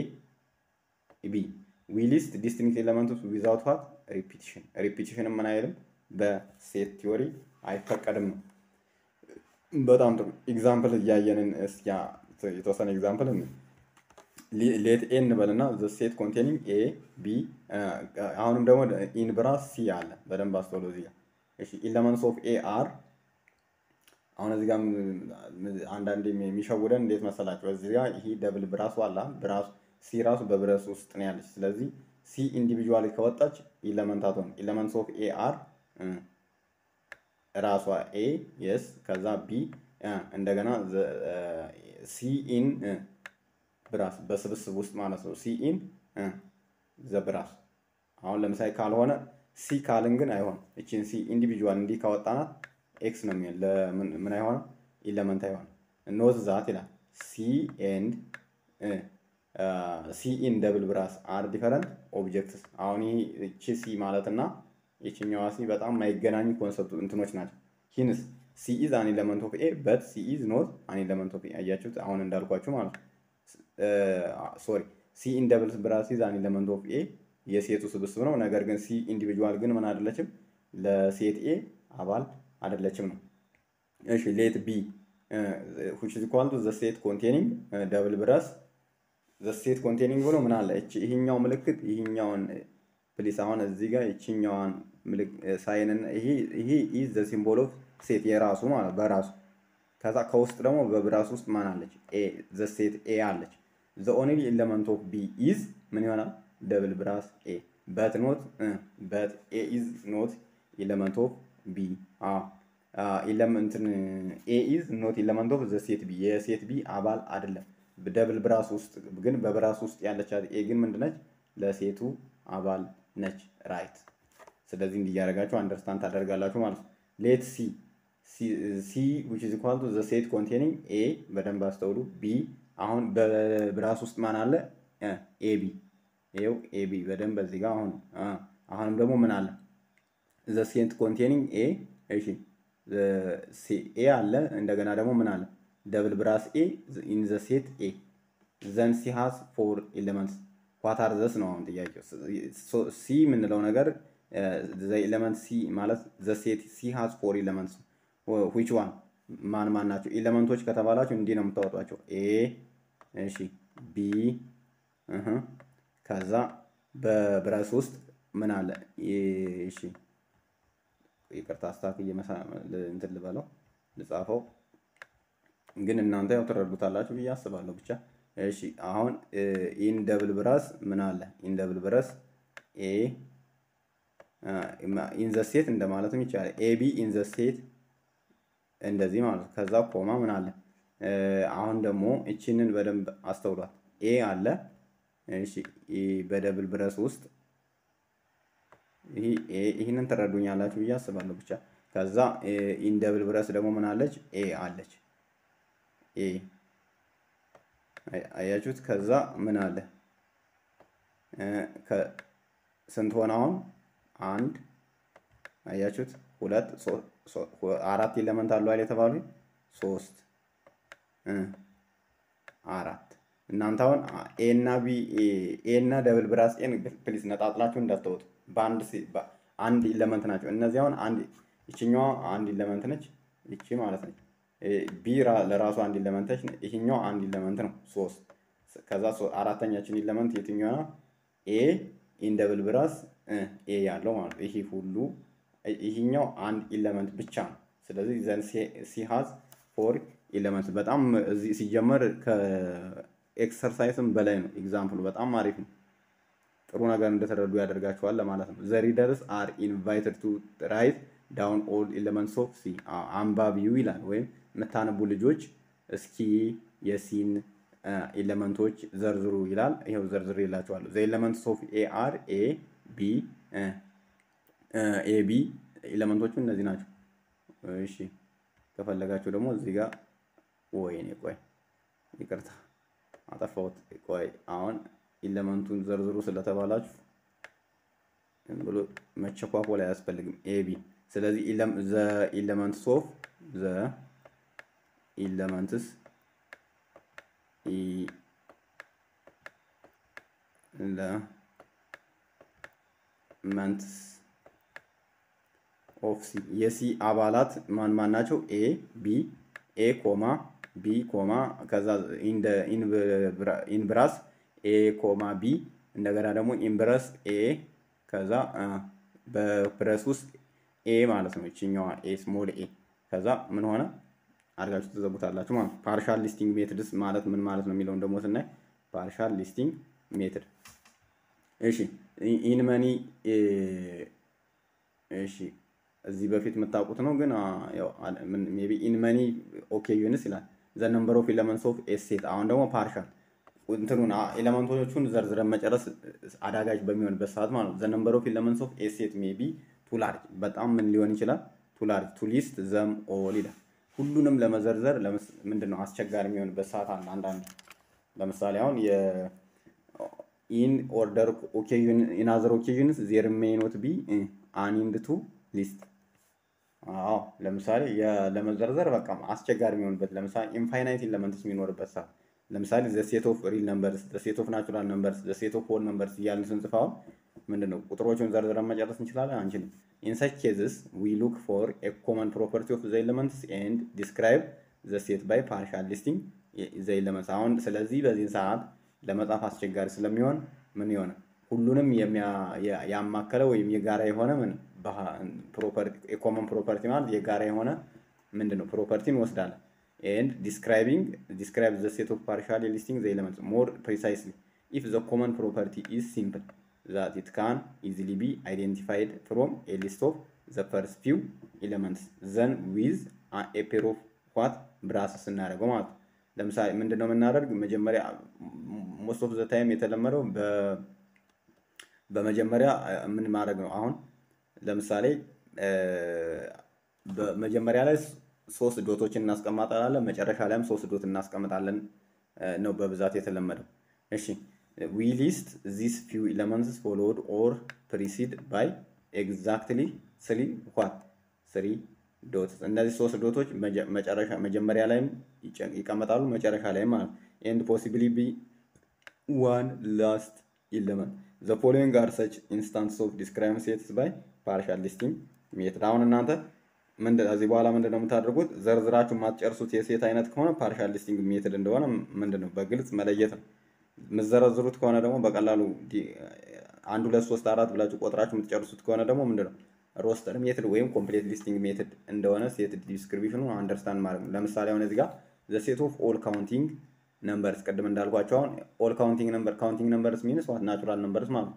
A: ቢ ዊ ሊስት ዲስትኒክት ኤለመንቶች ዊዛውት ዋት ሪፒቲሽን ሪፒቲሽን ምን አይልም በሴት ቲዮሪ አይፈቀድም ነው። በጣም ጥሩ ኤግዛምፕል እያየንን እስኪ የተወሰነ ኤግዛምፕል ሌት ኤ እንበልና ዘ ሴት ኮንቴኒንግ ኤ ቢ አሁንም ደግሞ ኢን ብራስ ሲ አለ። በደንብ አስተውሎ እዚህ ጋር እሺ ኢለመንትስ ኦፍ ኤ አር አሁን እዚህ ጋር አንዳንድ የሚሸውደን እንዴት መሰላቸው? እዚህ ጋር ይሄ ደብል ብራሱ አላ ብራሱ ሲ ራሱ በብረስ ውስጥ ነው ያለች። ስለዚህ ሲ ኢንዲቪጁዋሊ ከወጣች ኢለመንታት ሆነ ኢለመንትስ ኦፍ ኤ አር ራሷ ኤ የስ ከዛ ቢ እንደገና ሲ ኢን ብራስ በስብስብ ውስጥ ማለት ነው። ሲ ኢን ዘ ብራስ አሁን ለምሳሌ ካልሆነ ሲ ካልን ግን አይሆንም። እቺን ሲ ኢንዲቪጁዋል እንዲህ ካወጣናት ኤክስ ነው የሚሆን ምን አይሆንም ኢለመንት አይሆንም። ኖት ዛት ይላል ሲ ኤንድ ሲ ኢን ደብል ብራስ አር ዲፈረንት ኦብጀክትስ። አሁን ይህ እቺ ሲ ማለት እና የችኛዋ ሲ በጣም የማይገናኙ ኮንሰፕት እንትኖች ናቸው። ሂንስ ሲ ኢዝ አን ኤለመንት ኦፍ ኤ በት ሲ ኢዝ ኖት አን ኤለመንት ኦፍ ኤ። አያችሁት? አሁን እንዳልኳችሁ ማለት ነው። ሶሪ ሲ ኢን ደብል ብራስ ኢዝ አን ኤለመንት ኦፍ ኤ የሴቱ ስብስብ ነው። ነገር ግን ሲ ኢንዲቪጁዋል ግን ምን አይደለችም፣ ለሴት ኤ አባል አይደለችም ነው። እሺ ሌት ቢ which is equal to the set containing ደብል ብራስ the set containing ብሎ ምን አለ እቺ ይሄኛው ምልክት ይሄኛውን ፕሊስ አሁን እዚህ ጋር ይችኛዋን ሳይንን ይሄ ይሄ ኢዝ ዘ ሲምቦል ኦፍ ሴት የራሱ ማለት በራሱ ከዛ ከውስጥ ደግሞ በብራስ ውስጥ ማን አለች ኤ ዘ ሴት ኤ አለች ዘ ኦንሊ ኤለመንት ኦፍ ቢ ኢዝ ምን ይሆናል ደብል ብራስ ኤ በት ኖት በት ኤ ኢዝ ኖት ኤለመንት ኦፍ ቢ ኢለመንትን ኤ ኢዝ ኖት ኤለመንት ኦፍ ዘ ሴት ቢ የሴት ቢ አባል አይደለም ደብል ብራስ ውስጥ ግን በብራስ ውስጥ ያለቻት ኤ ግን ምንድነች ለሴቱ አባል ነች ራይት። ስለዚህ እንዲያደርጋችሁ አንደርስታንድ ታደርጋላችሁ ማለት ነው። ሌት ሲ ሲ ዊች ኢዝ ኢኳል ቱ ዘ ሴት ኮንቴኒንግ ኤ በደንብ አስተውሉ። ቢ አሁን በብራስ ውስጥ ማን አለ? ኤቢ ይኸው ኤቢ በደንብ በዚህ ጋር አሁን አሁንም ደግሞ ምን አለ? ዘ ሴት ኮንቴኒንግ ኤ እሺ ኤ አለ። እንደገና ደግሞ ምን አለ? ደብል ብራስ ኤ ኢን ዘ ሴት ኤ ዘን ሲ ሃዝ ፎር ኤሌመንትስ ዋት አር ዘስ ነው አሁን ጥያቄው። ሲ የምንለው ነገር ዘ ኤሌመንት ሲ ማለት ዘ ሴት ሲ ሃዝ ፎር ኤሌመንትስ ዊች ዋን ማን ማን ናቸው? ኤሌመንቶች ከተባላችሁ እንዲህ ነው የምታወጧቸው። ኤ እሺ፣ ቢ ከዛ በብረስ ውስጥ ምን አለ? እሺ ይቅርታ አስተካክዬ እንትን ልበለው ልጻፈው፣ ግን እናንተ ያው ትረዱታላችሁ ብዬ አስባለሁ። ብቻ እሺ፣ አሁን ኢን ደብል ብራስ ምን አለ? ኢን ደብል ብረስ ኤ ኢን ዘ ሴት እንደማለትም ይቻላል። ኤቢ ኢን ዘ ሴት እንደዚህ ማለት ነው። ከዛ ኮማ ምን አለ? አሁን ደግሞ እቺንን በደንብ አስተውሏት። ኤ አለ። እሺ በደብል ብረስ ውስጥ ይህንን ትረዱኛላችሁ ብዬ አስባለሁ። ብቻ ከዛ ኢን ደብል ብረስ ደግሞ ምን አለች? ኤ አለች። ኤ አያችሁት? ከዛ ምን አለ? ስንት ሆነ አሁን? አንድ አያችሁት? ሁለት አራት ኢለመንት አሉ አይደል የተባሉ ሶስት አራት እናንተ አሁን ኤ እና ቢ ኤ እና ደብል ብራስ ኤን ፕሊዝ ነጣጥላችሁ እንዳትወጡ በአንድ አንድ ኢለመንት ናቸው እነዚህ አሁን አንድ ይችኛዋ አንድ ኢለመንት ነች ይቺ ማለት ነች ቢ ለራሱ አንድ ኢለመንት ነች ይችኛዋ አንድ ኢለመንት ነው ሶስት ከዛ አራተኛችን ኢለመንት የትኛዋ ኤ ኢን ደብል ብራስ ኤ ያለው ማለት ነው ይሄ ሁሉ ይህኛው አንድ ኢለመንት ብቻ ነው። ስለዚህ ዘን ሲሃዝ ፎር ኢለመንት በጣም እዚህ ሲጀመር ከኤክሰርሳይስም በላይ ነው። ኤግዛምፕሉ በጣም አሪፍ ነው። ጥሩ ነገር እንደተረዱ ያደርጋቸዋል ለማለት ነው። ዘ ሪደርስ አር ኢንቫይትድ ቱ ራይት ዳውን ኦል ኤለመንትስ ኦፍ ሲ አንባቢው ይላል ወይም የምታነቡ ልጆች እስኪ የሲን ኤለመንቶች ዘርዝሩ ይላል። ይኸው ዘርዝር ይላቸዋለሁ። ዘ ኤለመንትስ ኦፍ ኤ አር ኤ ቢ ኤቢ ኤሌመንቶቹ እነዚህ ናቸው። እሺ ከፈለጋችሁ ደግሞ እዚህ ጋር ወይኔ ቆይ ይቅርታ አጠፋሁት። ቆይ አሁን ኢለመንቱን ዘርዝሩ ስለተባላችሁ ብሎ መቸኳኮል አያስፈልግም። ኤቢ ስለዚህ ዘ ኢለመንትስ ኦፍ ዘ ኢለመንትስ ኢለመንትስ ኦፍ ሲ የሲ አባላት ማን ማን ናቸው? ኤ ቢ ኤ ኮማ ቢ ኮማ ከዛ ኢንብራስ ኤ ኮማ ቢ እንደገና ደግሞ ኢንብረስ ኤ ከዛ በብረስ ውስጥ ኤ ማለት ነው። ይችኛዋ ኤ ስሞል ኤ ከዛ ምን ሆነ አድርጋችሁ ትዘቡታላችሁ ማለት ነው። ፓርሻል ሊስቲንግ ሜትድስ ማለት ምን ማለት ነው የሚለውን ደግሞ ስናይ ፓርሻል ሊስቲንግ ሜትድ እሺ ኢንመኒ እሺ እዚህ በፊት የምታውቁት ነው፣ ግን ሜይ ቢ ኢን መኒ ኦኬዥንስ ይላል ዘ ነምበር ኦፍ ኤለመንትስ ኦፍ ኤ ሴት። አሁን ደግሞ ፓርሻል እንትኑን ኤለመንቶቹን ዘርዝረን መጨረስ አዳጋጅ በሚሆንበት ሰዓት ማለት ነው። ዘ ነምበር ኦፍ ኤለመንትስ ኦፍ ኤ ሴት ሜይ ቢ ቱ ላርጅ፣ በጣም ምን ሊሆን ይችላል? ቱ ላርጅ ቱ ሊስት ዘም ኦል ይላል። ሁሉንም ለመዘርዘር ምንድን ነው አስቸጋሪ የሚሆንበት ሰዓት አለ። አንዳንድ ለምሳሌ አሁን ኢን ኦርደር ኦኬዥን ኢን አዘር ኦኬዥንስ ዜር ሜይ ኖት ቢ አኒንድ ቱ ሊስት አዎ ለምሳሌ ለመዘርዘር በቃ አስቸጋሪ የሚሆንበት ለምሳሌ ኢንፋይናይት ኤለመንትስ የሚኖርበት ሰዓት ለምሳሌ ዘ ሴት ኦፍ ሪል ነምበርስ ዘ ሴት ኦፍ ናቹራል ነምበርስ ዘ ሴት ኦፍ ሆል ነምበርስ እያልን ስንጽፍ አሁን ምንድን ነው ቁጥሮቹን ዘርዝረን መጨረስ እንችላለን አንችልም። ኢን ሰች ኬዝስ ዊ ሉክ ፎር ኤ ኮመን ፕሮፐርቲ ኦፍ ዘ ኤለመንትስ ኤንድ ዲስክራይብ ዘ ሴት ባይ ፓርሻል ሊስቲንግ ዘ ኤለመንትስ። አሁን ስለዚህ በዚህ ሰዓት ለመጻፍ አስቸጋሪ ስለሚሆን ምን ይሆነ ሁሉንም ያማከለ ወይም የጋራ የሆነ ምን የኮመን ፕሮፐርቲ ማለት የጋራ የሆነ ምንድን ነው ፕሮፐርቲ እንወስዳለን። ኤንድ ዲስክራይቢንግ ዲስክራይብ ዘ ሴት ኦፍ ፓርሻል ሊስቲንግ ዘ ኤለመንትስ ሞር ፕሪሳይስሊ ኢፍ ዘ ኮመን ፕሮፐርቲ ኢዝ ሲምፕል ዛት ኢት ካን ኢዚሊ ቢ አይዴንቲፋይድ ፍሮም ኤ ሊስት ኦፍ ዘ ፈርስት ፊው ኤለመንትስ ዘን ዊዝ ኤ ፔር ኦፍ ዋት ብራስስ እናደርገው ማለት ነው። ለምሳሌ ምንድን ነው የምናደርግ መጀመሪያ ሞስት ኦፍ ዘ ታይም የተለመደው በመጀመሪያ ምን ማድረግ ነው? አሁን ለምሳሌ በመጀመሪያ ላይ ሶስት ዶቶችን እናስቀምጣለን፣ መጨረሻ ላይም ሶስት ዶት እናስቀምጣለን ነው በብዛት የተለመደው። እሺ ዊ ሊስት ዚስ ፊው ኤለመንትስ ፎሎውድ ኦር ፕሪሲድ ባይ ኤግዛክትሊ ስሪ ዋት ስሪ ዶት። እነዚህ ሶስት ዶቶች መጨረሻ መጀመሪያ ላይም ይቀመጣሉ፣ መጨረሻ ላይም ማለት ኤንድ ፖሲብሊ ቢ ዋን ላስት ኢለመንት ዘ ፎሎዊንግ አር ሰች ኢንስታንስ ኦፍ ዲስክራይብ ሴትስ ባይ ፓርሻል ሊስቲንግ ሜትድ። አሁን እናንተ ከዚህ በኋላ ምንድን ነው የምታደርጉት? ዘርዝራችሁ የማትጨርሱት የሴት አይነት ከሆነ ፓርሻል ሊስቲንግ ሜትድ እንደሆነ ምንድን ነው በግልጽ መለየት ነው። የምትዘረዝሩት ከሆነ ደግሞ በቀላሉ አንድ ሁለት ሶስት አራት ብላችሁ ቆጥራችሁ የምትጨርሱት ከሆነ ደግሞ ምንድን ነው ሮስተር ሜትድ ወይም ኮምፕሌት ሊስቲንግ ሜትድ እንደሆነ ሴት ዲስክሪፕሽኑ አንደርስታንድ ማድረግ ነው። ለምሳሌ አሁን እዚህ ጋር ዘ ሴት ኦፍ ኦል ካውንቲንግ ነምበርስ ቅድም እንዳልኳቸው አሁን ኦል ካውንቲንግ ነምበር ካውንቲንግ ነምበርስ ሚንስ ዋት ናቹራል ነምበርስ ማለት ነው።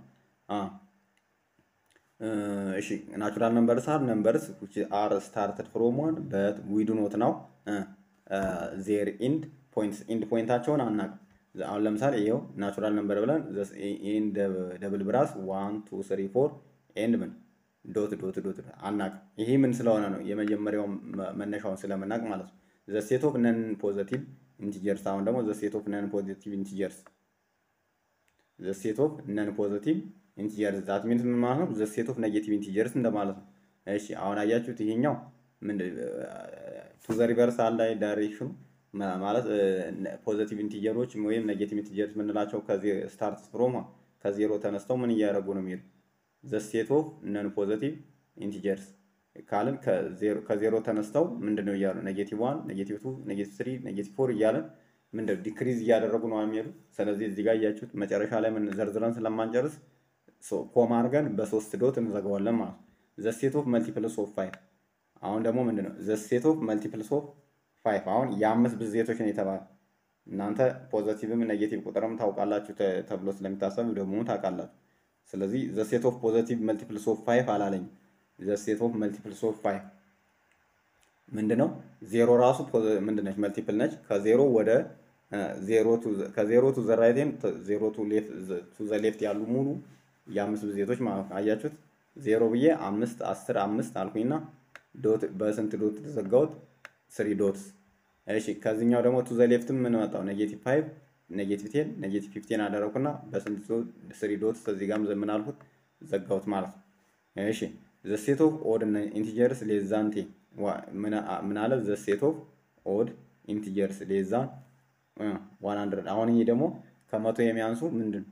A: እሺ ናቹራል ነምበርስ አር ነምበርስ ዊች አር ስታርትድ ፍሮም ዋን በት ዊ ዱ ኖት ናው ዜር ኢንድ ፖይንትስ ኢንድ ፖይንታቸውን አናውቅም። አሁን ለምሳሌ ይኸው ናቹራል ነምበር ብለን ይህን ደብል ብራስ ዋን ቱ ስሪ ፎር ኤንድ ምን ዶት ዶት ዶት አናውቅም። ይሄ ምን ስለሆነ ነው የመጀመሪያው መነሻውን ስለምናውቅ ማለት ነው። ዘ ሴት ኦፍ ነን ፖዘቲቭ ኢንቲጀርስ አሁን ደግሞ ዘ ሴት ኦፍ ነን ፖዚቲቭ ኢንቲጀርስ ዘ ሴት ኦፍ ነን ፖዚቲቭ ኢንቲጀርስ ዛት ሚንስ ምን ማለት ነው? ዘ ሴት ኦፍ ኔጌቲቭ ኢንቲጀርስ እንደማለት ነው። እሺ አሁን አያችሁት? ይሄኛው ምን ቱ ዘ ሪቨርስ አለ ዳይሬክሽኑ ማለት ፖዚቲቭ ኢንቲጀሮች ወይም ኔጌቲቭ ኢንቲጀርስ የምንላቸው ከዚህ ስታርት ፍሮም ከዜሮ ተነስተው ምን እያደረጉ ነው የሚሄዱ ዘ ሴት ኦፍ ነን ፖዚቲቭ ኢንቲጀርስ ካልን ከዜሮ ተነስተው ምንድን ነው እያሉ ኔጌቲቭ ዋን ኔጌቲቭ ቱ ኔጌቲቭ ስሪ ኔጌቲቭ ፎር እያለን ምንድን ነው ዲክሪዝ እያደረጉ ነው የሚሄዱ። ስለዚህ እዚህ ጋር እያችሁት መጨረሻ ላይ ምን ዘርዝረን ስለማንጨርስ ኮማ አድርገን በሶስት ዶት እንዘጋዋለን ማለት ነው። ዘ ሴት ኦፍ መልቲፕልስ ኦፍ ፋይቭ አሁን ደግሞ ምንድን ነው ዘ ሴት ኦፍ መልቲፕልስ ኦፍ ፋይቭ አሁን የአምስት ብዜቶች ነው የተባለ እናንተ ፖዘቲቭም ኔጌቲቭ ቁጥርም ታውቃላችሁ ተብሎ ስለሚታሰብ ደግሞ ታውቃላችሁ። ስለዚህ ዘ ሴት ኦፍ ፖዘቲቭ መልቲፕልስ ኦፍ ፋይቭ አላለኝ። ዘ ሴት ኦፍ መልቲፕልስ ኦፍ ፋይቭ ምንድን ነው? ዜሮ ራሱ ምንድን ነች? መልቲፕል ነች። ከዜሮ ወደ ከዜሮ ቱ ዘ ራይት ዜሮ ቱ ዘ ሌፍት ያሉ ሙሉ የአምስት ብዜቶች ማለት ነው። አያችሁት? ዜሮ ብዬ አምስት አስር አምስት አልኩኝና ዶት በስንት ዶት ተዘጋሁት? ስሪ ዶትስ። እሺ ከዚህኛው ደግሞ ቱ ዘ ሌፍትም ምን መጣው? ኔጌቲቭ ፋይቭ ኔጌቲቭ ቴን ኔጌቲቭ ፊፍቴን አደረኩና በስንት ስሪ ዶትስ እዚህ ጋርም ዘምን አልኩት ዘጋሁት ማለት ነው። እሺ ዘ ሴት ኦፍ ኦድ ኢንቲጀርስ ሌስ ዛን ቴን ምን አለ? ዘ ሴት ኦፍ ኦድ ኢንቲጀርስ ሌስ ዛን ዋን ሀንድረድ። አሁን ይሄ ደግሞ ከመቶ የሚያንሱ ምንድን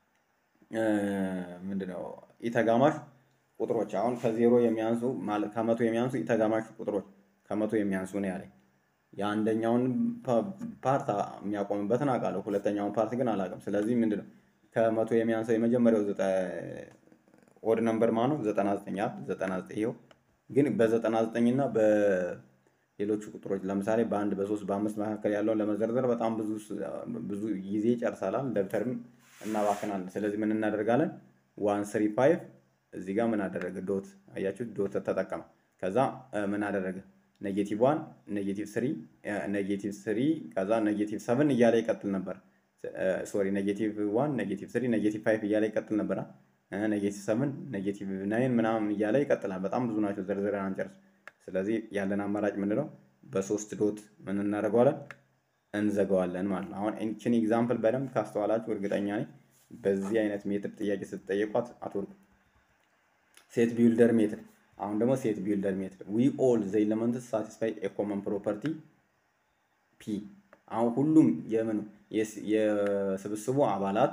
A: ምንድነው ኢተጋማሽ ቁጥሮች አሁን ከዜሮ የሚያንሱ ከመቶ የሚያንሱ ኢተጋማሽ ቁጥሮች ከመቶ የሚያንሱ ነው ያለኝ። የአንደኛውን ፓርት የሚያቆምበትን አውቃለሁ፣ ሁለተኛውን ፓርት ግን አላውቅም። ስለዚህ ምንድነው ከመቶ የሚያንሰው የመጀመሪያው ኦድ ነምበር ማነው? ዘጠና ዘጠኝ ዘጠና ዘጠኝ ይኸው። ግን በዘጠና ዘጠኝ እና በሌሎቹ ቁጥሮች ለምሳሌ በአንድ በሶስት በአምስት መካከል ያለውን ለመዘርዘር በጣም ብዙ ብዙ ጊዜ ይጨርሳላል፣ ደብተርም እናባክናለን። ስለዚህ ምን እናደርጋለን? ዋን ስሪ ፋይቭ እዚህ ጋር ምን አደረገ? ዶት አያችሁት? ዶት ተጠቀመ። ከዛ ምን አደረገ? ኔጌቲቭ ዋን ኔጌቲቭ ስሪ ኔጌቲቭ ስሪ ከዛ ኔጌቲቭ ሰቨን እያለ ይቀጥል ነበር። ሶሪ ኔጌቲቭ ዋን ኔጌቲቭ ስሪ ኔጌቲቭ ፋይቭ እያለ ይቀጥል ነበር። ኔጌቲቭ ሰቨን ኔጌቲቭ ናይን ምናምን እያለ ይቀጥላል። በጣም ብዙ ናቸው፣ ዘርዝረን አንጨርስ። ስለዚህ ያለን አማራጭ ምንድነው? በሶስት ዶት ምን እናደርገዋለን? እንዘጋዋለን ማለት ነው። አሁን ኢንችን ኤግዛምፕል በደንብ ካስተዋላችሁ እርግጠኛ ነኝ በዚህ አይነት ሜትድ ጥያቄ ስትጠየቋት አትወድቁ። ሴት ቢልደር ሜትድ አሁን ደግሞ ሴት ቢልደር ሜትድ ዊ ኦል ዘ ኤለመንትስ ሳቲስፋይ ኤ ኮመን ፕሮፐርቲ ፒ። አሁን ሁሉም የምኑ የስብስቡ አባላት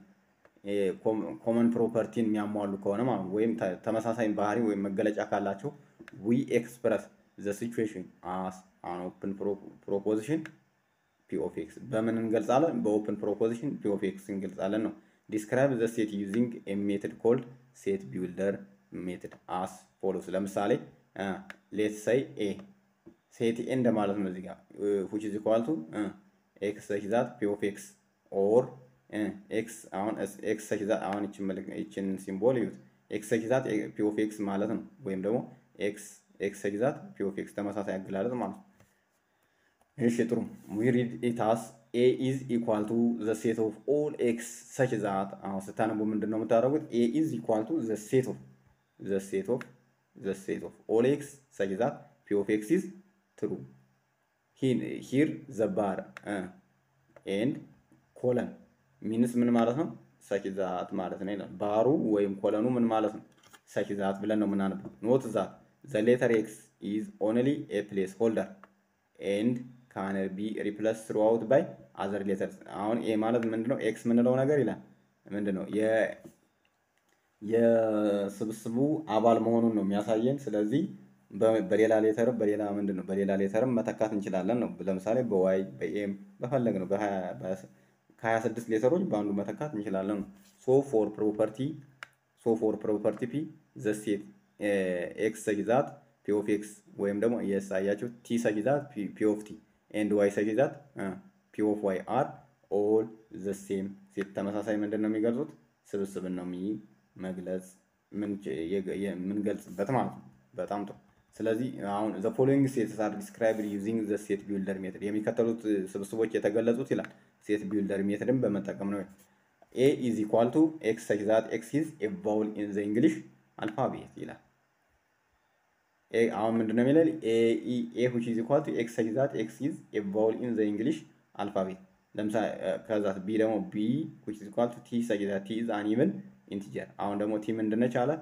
A: ኮመን ፕሮፐርቲን የሚያሟሉ ከሆነ ማለት ወይም ተመሳሳይ ባህሪ ወይም መገለጫ ካላቸው ዊ ኤክስፕረስ ዘ ሲቹዌሽን አስ አን ኦፕን ፕሮፖዚሽን ፒ ኦፍ ኤክስ በምን እንገልጻለን? በኦፕን ፕሮፖዚሽን ፒ ኦፍ ኤክስ እንገልጻለን ነው። ዲስክራይብ ዘ ሴት ዩዚንግ ኤ ሜትድ ኮልድ ሴት ቢልደር ሜትድ አስ ፎሎስ። ለምሳሌ ሌት ሳይ ኤ ሴት ኤ እንደማለት ነው። እዚህ ጋር ዊች ኢዝ ኢኳል ቱ ኤክስ ሰች ዛት ፒ ኦፍ ኤክስ ኦር ኤክስ አሁን ኤክስ ሰች ዛት አሁን ይችን ሲምቦል ይዩት። ኤክስ ሰች ዛት ፒ ኦፍ ኤክስ ማለት ነው። ወይም ደግሞ ኤክስ ኤክስ ሰች ዛት ፒ ኦፍ ኤክስ ተመሳሳይ አገላለጽ ማለት ነው። እሺ ጥሩ ዊ ሪድ ኢት አስ ኤ ኢዝ ኢኳል ቱ ዘ ሴት ኦፍ ኦል ኤክስ ሰች ዛት አሁን ስታነቡ ምንድን ነው የምታደርጉት? ኤ ኢዝ ኢኳል ቱ ዘ ሴት ኦፍ ዘ ሴት ኦፍ ዘ ሴት ኦፍ ኦል ኤክስ ሰች ዛት ፒ ኦፍ ኤክስ ኢዝ ትሩ ሂር ዘ ባር ኤንድ ኮለን ሚንስ ምን ማለት ነው? ሰች ዛት ማለት ነው ይላል። ባሩ ወይም ኮለኑ ምን ማለት ነው? ሰች ዛት ብለን ነው የምናነበው። ኖት ዛት ዘ ሌተር ኤክስ ኢዝ ኦንሊ ኤ ፕሌስ ሆልደር ኤንድ ካን ቢ ሪፕለስ ትሩአውት ባይ አዘር ሌተርስ። አሁን ኤ ማለት ምንድነው? ኤክስ የምንለው ነገር ይላል ምንድነው? የስብስቡ አባል መሆኑን ነው የሚያሳየን። ስለዚህ በሌላ ሌተርም በሌላ ምንድን ነው በሌላ ሌተርም መተካት እንችላለን ነው። ለምሳሌ በዋይ በኤም በፈለግ ነው ከሀያ ስድስት ሌተሮች በአንዱ መተካት እንችላለን ነው። ሶ ፎር ፕሮፐርቲ ሶ ፎር ፕሮፐርቲ ፒ ዘሴት ኤክስ ሰጊዛት ፒ ኦፍ ኤክስ ወይም ደግሞ የሳያቸው ቲ ሰጊዛት ፒ ኦፍ ቲ ኤንድ ዋይ ሰጊዛት ፒ ኦፍ ዋይ አር ኦል ዘ ሴም ሴት ተመሳሳይ ምንድን ነው የሚገልጹት ስብስብን ነው መግለጽ የምንገልጽበት ማለት ነው። በጣም ጥሩ። ስለዚህ አሁን ዘ ፎሎዊንግ ሴትስ አር ዲስክራይብድ ዩዚንግ ዘ ሴት ቢልደር ሜትድ የሚከተሉት ስብስቦች የተገለጹት ይላል ሴት ቢልደር ሜትድን በመጠቀም ነው። ኤ ኢዝ ኢኳል ቱ ኤክስ ሰች ዛት ኤክስ ኢዝ ኤ ቫውል ኢን ዘ እንግሊሽ አልፋቤት ይላል። አሁን ምንድን ነው የሚለን? ኤ ዊች ኢዝ ኢኳል ቱ ኤክስ ሰች ዛት ኤክስ ኢዝ ኤ ቫውል ኢን ዘ እንግሊሽ አልፋቤት። ለምሳሌ ከዛ ቢ ደግሞ ቢ ዊች ኢዝ ኢኳል ቱ ቲ ሰች ዛት ቲ ኢዝ አን ኢቭን ኢንቲጀር። አሁን ደግሞ ቲ ምንድነች አለ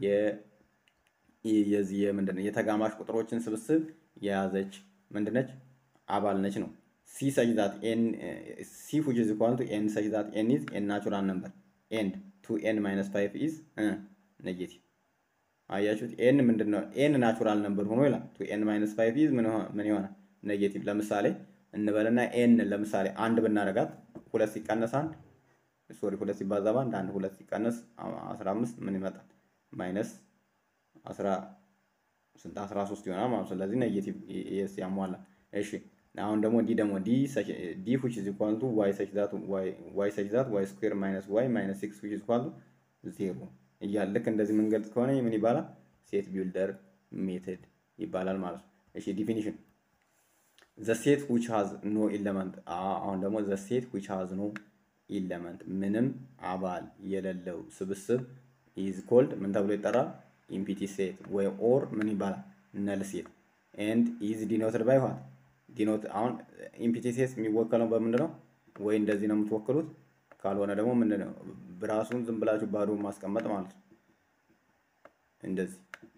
A: የዚህ ምንድነው የተጋማሽ ቁጥሮችን ስብስብ የያዘች ምንድነች አባል ነች ነው። ሲ ሰች ዛት ኤን ሲ ዊች ኢዝ ኢኳል ቱ ኤን ሰች ዛት ኤን ኢዝ ኤን ናቹራል ነምበር ኤንድ ቱ ኤን ማይነስ ፋይቭ ኢዝ ኔጌቲቭ። አያችሁት? ኤን ምንድነው? ኤን ናቹራል ነምበር ሆኖ ይላል። ቱ ኤን ማይነስ ፋይቭ ኢዝ ምን ይሆናል? ኔጌቲቭ። ለምሳሌ እንበልና ኤን ለምሳሌ አንድ ብናደርጋት ሁለት ሲቀነስ አንድ ሶሪ ሁለት ሲባዛ በአንድ አንድ ሁለት ሲቀነስ አስራ አምስት ምን ይመጣል? ማይነስ አስራ ስንት አስራ ሶስት ይሆናል ማለት ነው። ስለዚህ ኔጌቲቭ ኤስ ያሟላ። እሺ አሁን ደግሞ ዲ ደግሞ ዲ ዲ ዊች ኢዝ ኢኳል ቱ ዋይ ሰች ዛት ዋይ ሰች ዛት ዋይ ስኩዌር ማይነስ ዋይ ማይነስ ሲክስ ዊች ኢዝ ኢኳል ቱ ዜሮ እያለ ልክ እንደዚህ የምንገልጽ ከሆነ ምን ይባላል? ሴት ቢልደር ሜትድ ይባላል ማለት ነው። እሺ ዲፊኒሽን ዘ ሴት ዊች ሃዝ ኖ ኢለመንት። አሁን ደግሞ ዘ ሴት ዊች ሃዝ ኖ ኢለመንት ምንም አባል የሌለው ስብስብ ኢዝ ኮልድ ምን ተብሎ ይጠራል? ኢምፒቲ ሴት ወይ ኦር ምን ይባላል? ነል ሴት ኤንድ ኢዝ ዲኖትድ ባይ ዋት ዲኖት አሁን ኢምፒቲ ሴት የሚወከለው በምንድን ነው? ወይ እንደዚህ ነው የምትወክሉት፣ ካልሆነ ደግሞ ምንድን ነው ብራሱን ዝም ብላችሁ ባዶ ማስቀመጥ ማለት ነው። እንደዚህ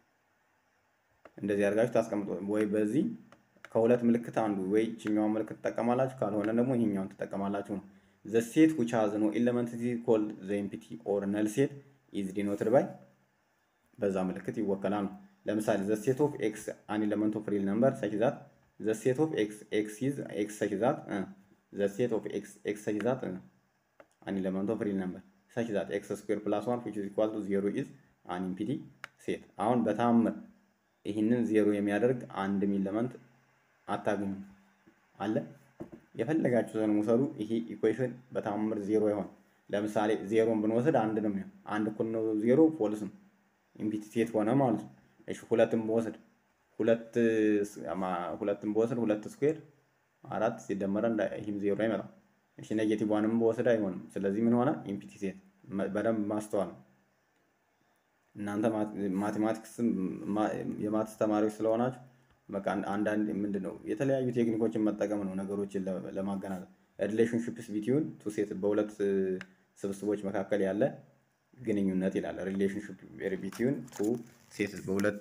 A: እንደዚህ አድርጋችሁ ታስቀምጡ። ወይ በዚህ ከሁለት ምልክት አንዱ ወይ ይችኛዋን ምልክት ትጠቀማላችሁ፣ ካልሆነ ደግሞ ይሄኛውን ትጠቀማላችሁ ነው። ዘ ሴት ዊች ሃዝ ኖ ኤሌመንት ኢዝ ኮልድ ዘ ኢምፒቲ ኦር ነል ሴት ኢዝ ዲኖትድ ባይ በዛ ምልክት ይወከላል ነው። ለምሳሌ ዘ ሴት ኦፍ ኤክስ አን ኤሌመንት ኦፍ ሪል ነምበር ሰች ዛት ዘ ሴት ኦፍ ኤክስ ኤክስ ኢዝ ኤክስ ሰች ዛት ዘ ሴት ኦፍ ኤክስ ኤክስ ሰች ዛት አን ኤሌመንት ኦፍ ሪል ነምበር ሰች ዛት ኤክስ ስኩዌር ፕላስ ዋን ዊች ኢዝ ኢኳል ቱ ዜሮ ኢዝ አን ኢምፒቲ ሴት። አሁን በታምር ይህንን ዜሮ የሚያደርግ አንድም ኤሌመንት አታገኙም አለ። የፈለጋችሁትን ውሰዱ። ይሄ ኢኩዌሽን በታምር ዜሮ ይሆን። ለምሳሌ ዜሮን ብንወስድ አንድ ነው የሚሆን። አንድ እኩል ነው ዜሮ ፎልስ ነው ኢምፒቲ ሴት ሆነ ማለት ነው። እሺ ሁለትም በወስድ ሁለት ሁለትም በወስድ ሁለት ስኩዌር አራት ሲደመረ ይህም ዜሮ አይመጣም። እሺ ኔጌቲቭ ዋንም በወስድ አይሆንም። ስለዚህ ምን ሆነ? ኢምፒቲ ሴት። በደንብ ማስተዋል ነው። እናንተ ማቴማቲክስ የማትስ ተማሪዎች ስለሆናችሁ በቃ አንዳንድ ምንድን ነው የተለያዩ ቴክኒኮችን መጠቀም ነው ነገሮችን ለማገናዘብ። ሪሌሽንሽፕስ ቢትዊን ቱ ሴት በሁለት ስብስቦች መካከል ያለ ግንኙነት ይላል። ሪሌሽንሽፕ ቢትዊን ቱ ሴት በሁለት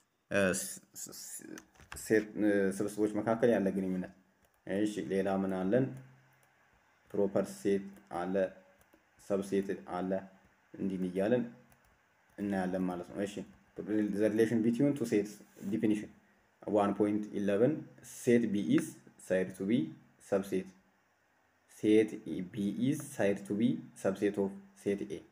A: ስብስቦች መካከል ያለ ግንኙነት። እሺ ሌላ ምን አለን? ፕሮፐር ሴት አለ፣ ሰብሴት አለ። እንዲህ እያለን እናያለን ማለት ነው። እሺ ዘ ሪሌሽን ቢትዊን ቱ ሴትስ ዲፊኒሽን ዋን ፖይንት ኢለቨን ሴት ቢ ኢዝ ሳይድ ቱ ቢ ሰብሴት ሴት ቢ ኢዝ ሳይድ ቱ ቢ ሰብሴት ኦፍ ሴት ኤ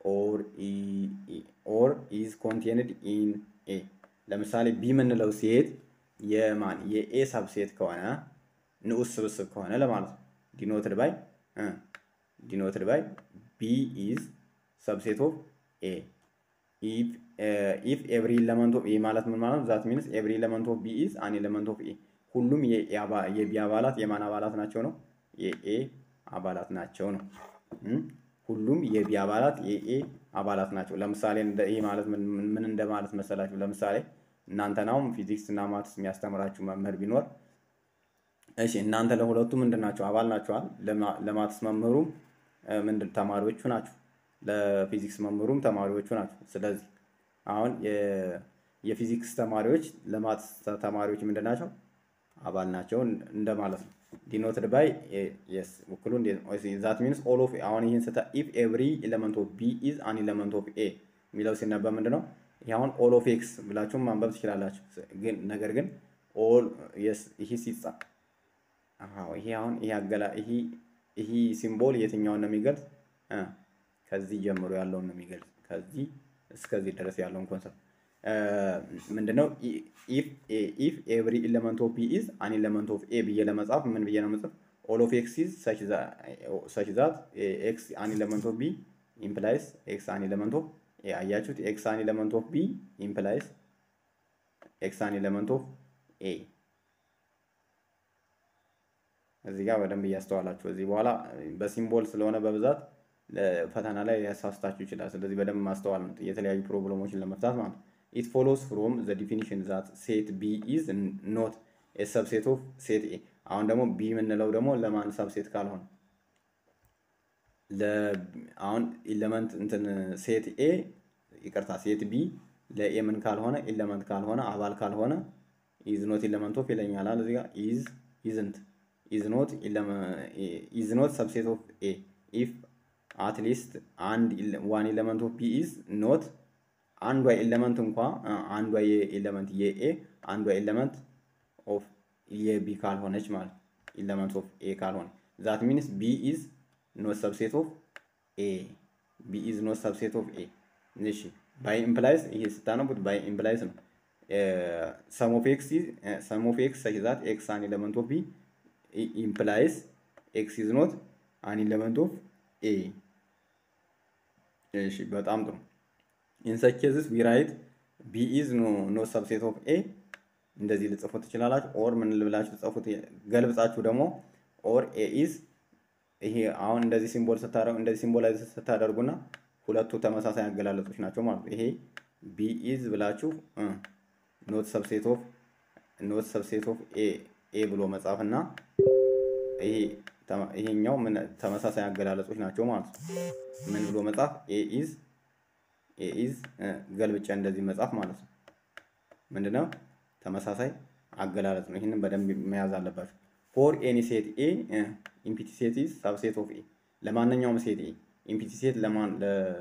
A: ኦር ኢዝ ኮንቴንድ ኢን ኤ። ለምሳሌ ቢ የምንለው ሴት የማን የኤ ሰብሴት ከሆነ ንዑስ ስብስብ ከሆነ ለማለት ነው። ዲኖትድ ባይ ዲኖትድ ባይ ቢ ኢዝ ሰብሴት ኦፍ ኤ ኢፍ ኤቭሪ ኤለመንት ኦፍ ኤ ማለት ምን ማለት ነው? ዛት ሚንስ ኤቭሪ ኤለመንት ኦፍ ቢ ኢዝ አን ኤለመንት ኦፍ ኤ። ሁሉም የቢ አባላት የማን አባላት ናቸው ነው? የኤ አባላት ናቸው ነው። ሁሉም የቢ አባላት የኤ አባላት ናቸው። ለምሳሌ ይህ ማለት ምን እንደማለት መሰላችሁ? ለምሳሌ እናንተናውም ፊዚክስ እና ማትስ የሚያስተምራችሁ መምህር ቢኖር እሺ እናንተ ለሁለቱ ምንድን ናቸው? አባል ናቸዋል። ለማትስ መምህሩም ምንድን ተማሪዎቹ ናቸው። ለፊዚክስ መምህሩም ተማሪዎቹ ናቸው። ስለዚህ አሁን የፊዚክስ ተማሪዎች ለማትስ ተማሪዎች ምንድን ናቸው? አባል ናቸው እንደማለት ነው። ዲኖትድ ባይ የስ ውክሉ ዛት ሚንስ ኦል ኦፍ አሁን ይህን ስታ ኢፍ ኤቭሪ ኤሌመንት ኦፍ ቢ ኢዝ አን ኤሌመንት ኦፍ ኤ የሚለው ሲነበብ ምንድን ነው? ይህ አሁን ኦል ኦፍ ኤክስ ብላችሁም ማንበብ ትችላላችሁ። ግን ነገር ግን ኦል የስ ይህ ሲጻፍ ይሄ አሁን ይሄ አገላ ይሄ ይሄ ሲምቦል የትኛውን ነው የሚገልጽ? ከዚህ ጀምሮ ያለውን ነው የሚገልጽ። ከዚህ እስከዚህ ድረስ ያለውን ኮንሰፕት ምንድነው? ኢፍ ኤቭሪ ኤሌመንት ኦፍ ቢ ኢዝ አን ኤሌመንት ኦፍ ኤ ብዬ ለመጻፍ ምን ብዬ ነው መጻፍ? ኦል ኦፍ ኤክስ ኢዝ ሰች ዛት ኤክስ አን ኤሌመንት ኦፍ ቢ ኢምፕላይስ ኤክስ አን ኤሌመንት ኦፍ ኤ። አያችሁት? ኤክስ አን ኤሌመንት ኦፍ ቢ ኢምፕላይስ ኤክስ አን ኤሌመንት ኦፍ ኤ እዚህ ጋር በደንብ እያስተዋላችሁ እዚህ በኋላ በሲምቦል ስለሆነ በብዛት ፈተና ላይ ሊያሳስታችሁ ይችላል። ስለዚህ በደንብ ማስተዋል ነው የተለያዩ ፕሮብለሞችን ለመፍታት ማለት ነው። ኢት ፎሎስ ፍሮም ዘ ዲፊኒሽን ዛት ሴት ቢ ኢዝ ኖት ኤ ሰብሴት ኦፍ ሴት ኤ። አሁን ደግሞ ቢ የምንለው ደግሞ ለማን ሰብሴት ካልሆነ አሁን ኢለመንት እንትን ሴት ኤ ይቅርታ፣ ሴት ቢ ለኤ ምን ካልሆነ ኢለመንት ካልሆነ አባል ካልሆነ ኢዝ ኖት ኢለመንት ኦፍ ይለኛል እዚህ ጋር ኢዝ ኢዝንት is not is not subset of A if at least and one element of B is not አንዷ ኤሌመንት እንኳ አንዷ የኤሌመንት የኤ አንዷ ኤሌመንት ኦፍ የቢ ካልሆነች ማለት ኤሌመንት ኦፍ ኤ ካልሆነ ዛት ሚንስ ቢ ኢዝ ኖት ሰብሴት ኦፍ ኤ ቢ ኢዝ ኖት ሰብሴት ኦፍ ኤ። እሺ ባይ ኢምፕላይስ ይሄ ስታነቡት ባይ ኢምፕላይስ ነው። ሰም ኦፍ ኤክስ ሰም ኦፍ ኤክስ ሰች ዛት ኤክስ አን ኤሌመንት ኦፍ ቢ implies x is not an element of a እሺ በጣም ጥሩ in such cases we write b is no no subset of a እንደዚህ ልጽፉት ትችላላችሁ ኦር ምን ልብላችሁ ጽፉት ገልብጻችሁ ደግሞ ኦር ኤ ኢዝ ይሄ አሁን እንደዚህ ሲምቦል ስታደርጉ እንደዚህ ሲምቦላይዝ ስታደርጉና ሁለቱ ተመሳሳይ አገላለጾች ናቸው ማለት ነው። ይሄ ቢ ኢዝ ብላችሁ ኖት ሰብሴት ኦፍ ኖት ሰብሴት ኦፍ ኤ ኤ ብሎ መጻፍ እና ይሄ ይሄኛው ምን ተመሳሳይ አገላለጾች ናቸው ማለት ነው። ምን ብሎ መጻፍ ኤ ኢዝ ኤ ኢዝ ገልብጫ እንደዚህ መጻፍ ማለት ነው። ምንድነው ተመሳሳይ አገላለጽ ነው። ይህንን በደንብ መያዝ አለባችሁ። ፎር ኤኒ ሴት ኤ ኢምፒቲ ሴት ኢዝ ሳብሴት ኦፍ ኤ ለማንኛውም ሴት ኤ ኢምፒቲ ሴት ለማን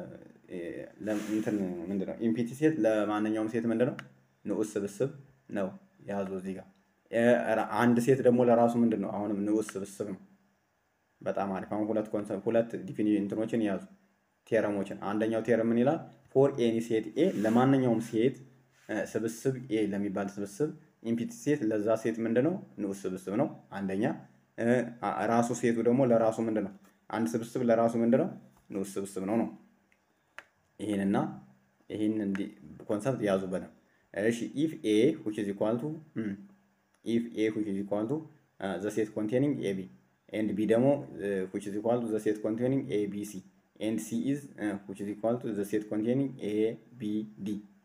A: እንትን ምንድነው ኢምፒቲ ሴት ለማንኛውም ሴት ምንድነው ንዑስ ስብስብ ነው ያዙ እዚህ ጋር አንድ ሴት ደግሞ ለራሱ ምንድን ነው? አሁንም ንዑስ ስብስብ ነው። በጣም አሪፍ። አሁን ሁለት ኮንሰፕት ሁለት ዲፊኒሽን እንትኖችን ያዙ ቴረሞችን። አንደኛው ቴረም ምን ይላል? ፎር ኤኒ ሴት ኤ ለማንኛውም ሴት ስብስብ ኤ ለሚባል ስብስብ ኢምፒቲ ሴት ለዛ ሴት ምንድን ነው? ንዑስ ስብስብ ነው። አንደኛ ራሱ ሴቱ ደግሞ ለራሱ ምንድን ነው? አንድ ስብስብ ለራሱ ምንድን ነው? ንዑስ ስብስብ ነው ነው። ይህንና ይህን ኮንሰፕት ያዙ በደንብ እሺ። ኢፍ ኤ ዊች ኢዝ ኢኳል ቱ if A which is equal to uh, the set containing AB and B ደግሞ uh, which is equal to the set containing ABC and C is uh, which is equal to the set containing ABD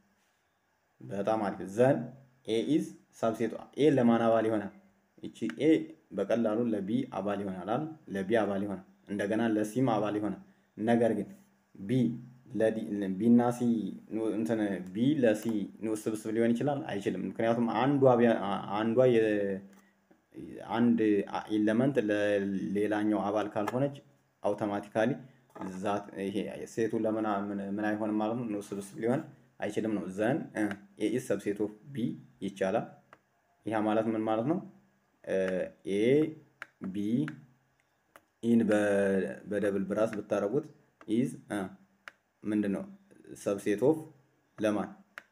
A: በጣም አሪፍ ዘን ኤ ኢዝ ሳብሴቱ ኤ ለማን አባል ይሆናል? እቺ ኤ በቀላሉ ለቢ አባል ይሆናል አይደል? ለቢ አባል ይሆናል። እንደገና ለሲም አባል ይሆናል። ነገር ግን ቢ ቢ እና ሲ እንትን ቢ ለሲ ንዑስ ስብስብ ሊሆን ይችላል አይችልም። ምክንያቱም አንዷ አንዷ አንድ ኤለመንት ለሌላኛው አባል ካልሆነች አውቶማቲካሊ ዛት ይሄ ሴቱ ለምን ምን አይሆንም ማለት ነው፣ ንዑስ ስብስብ ሊሆን አይችልም ነው። ዘን ኤ ኢዝ ሰብሴት ኦፍ ቢ ይቻላል። ይህ ማለት ምን ማለት ነው? ኤ ቢ ኢን በደብል ብራስ ብታደረጉት ኢዝ ምንድን ነው ሰብሴት ኦፍ ለማን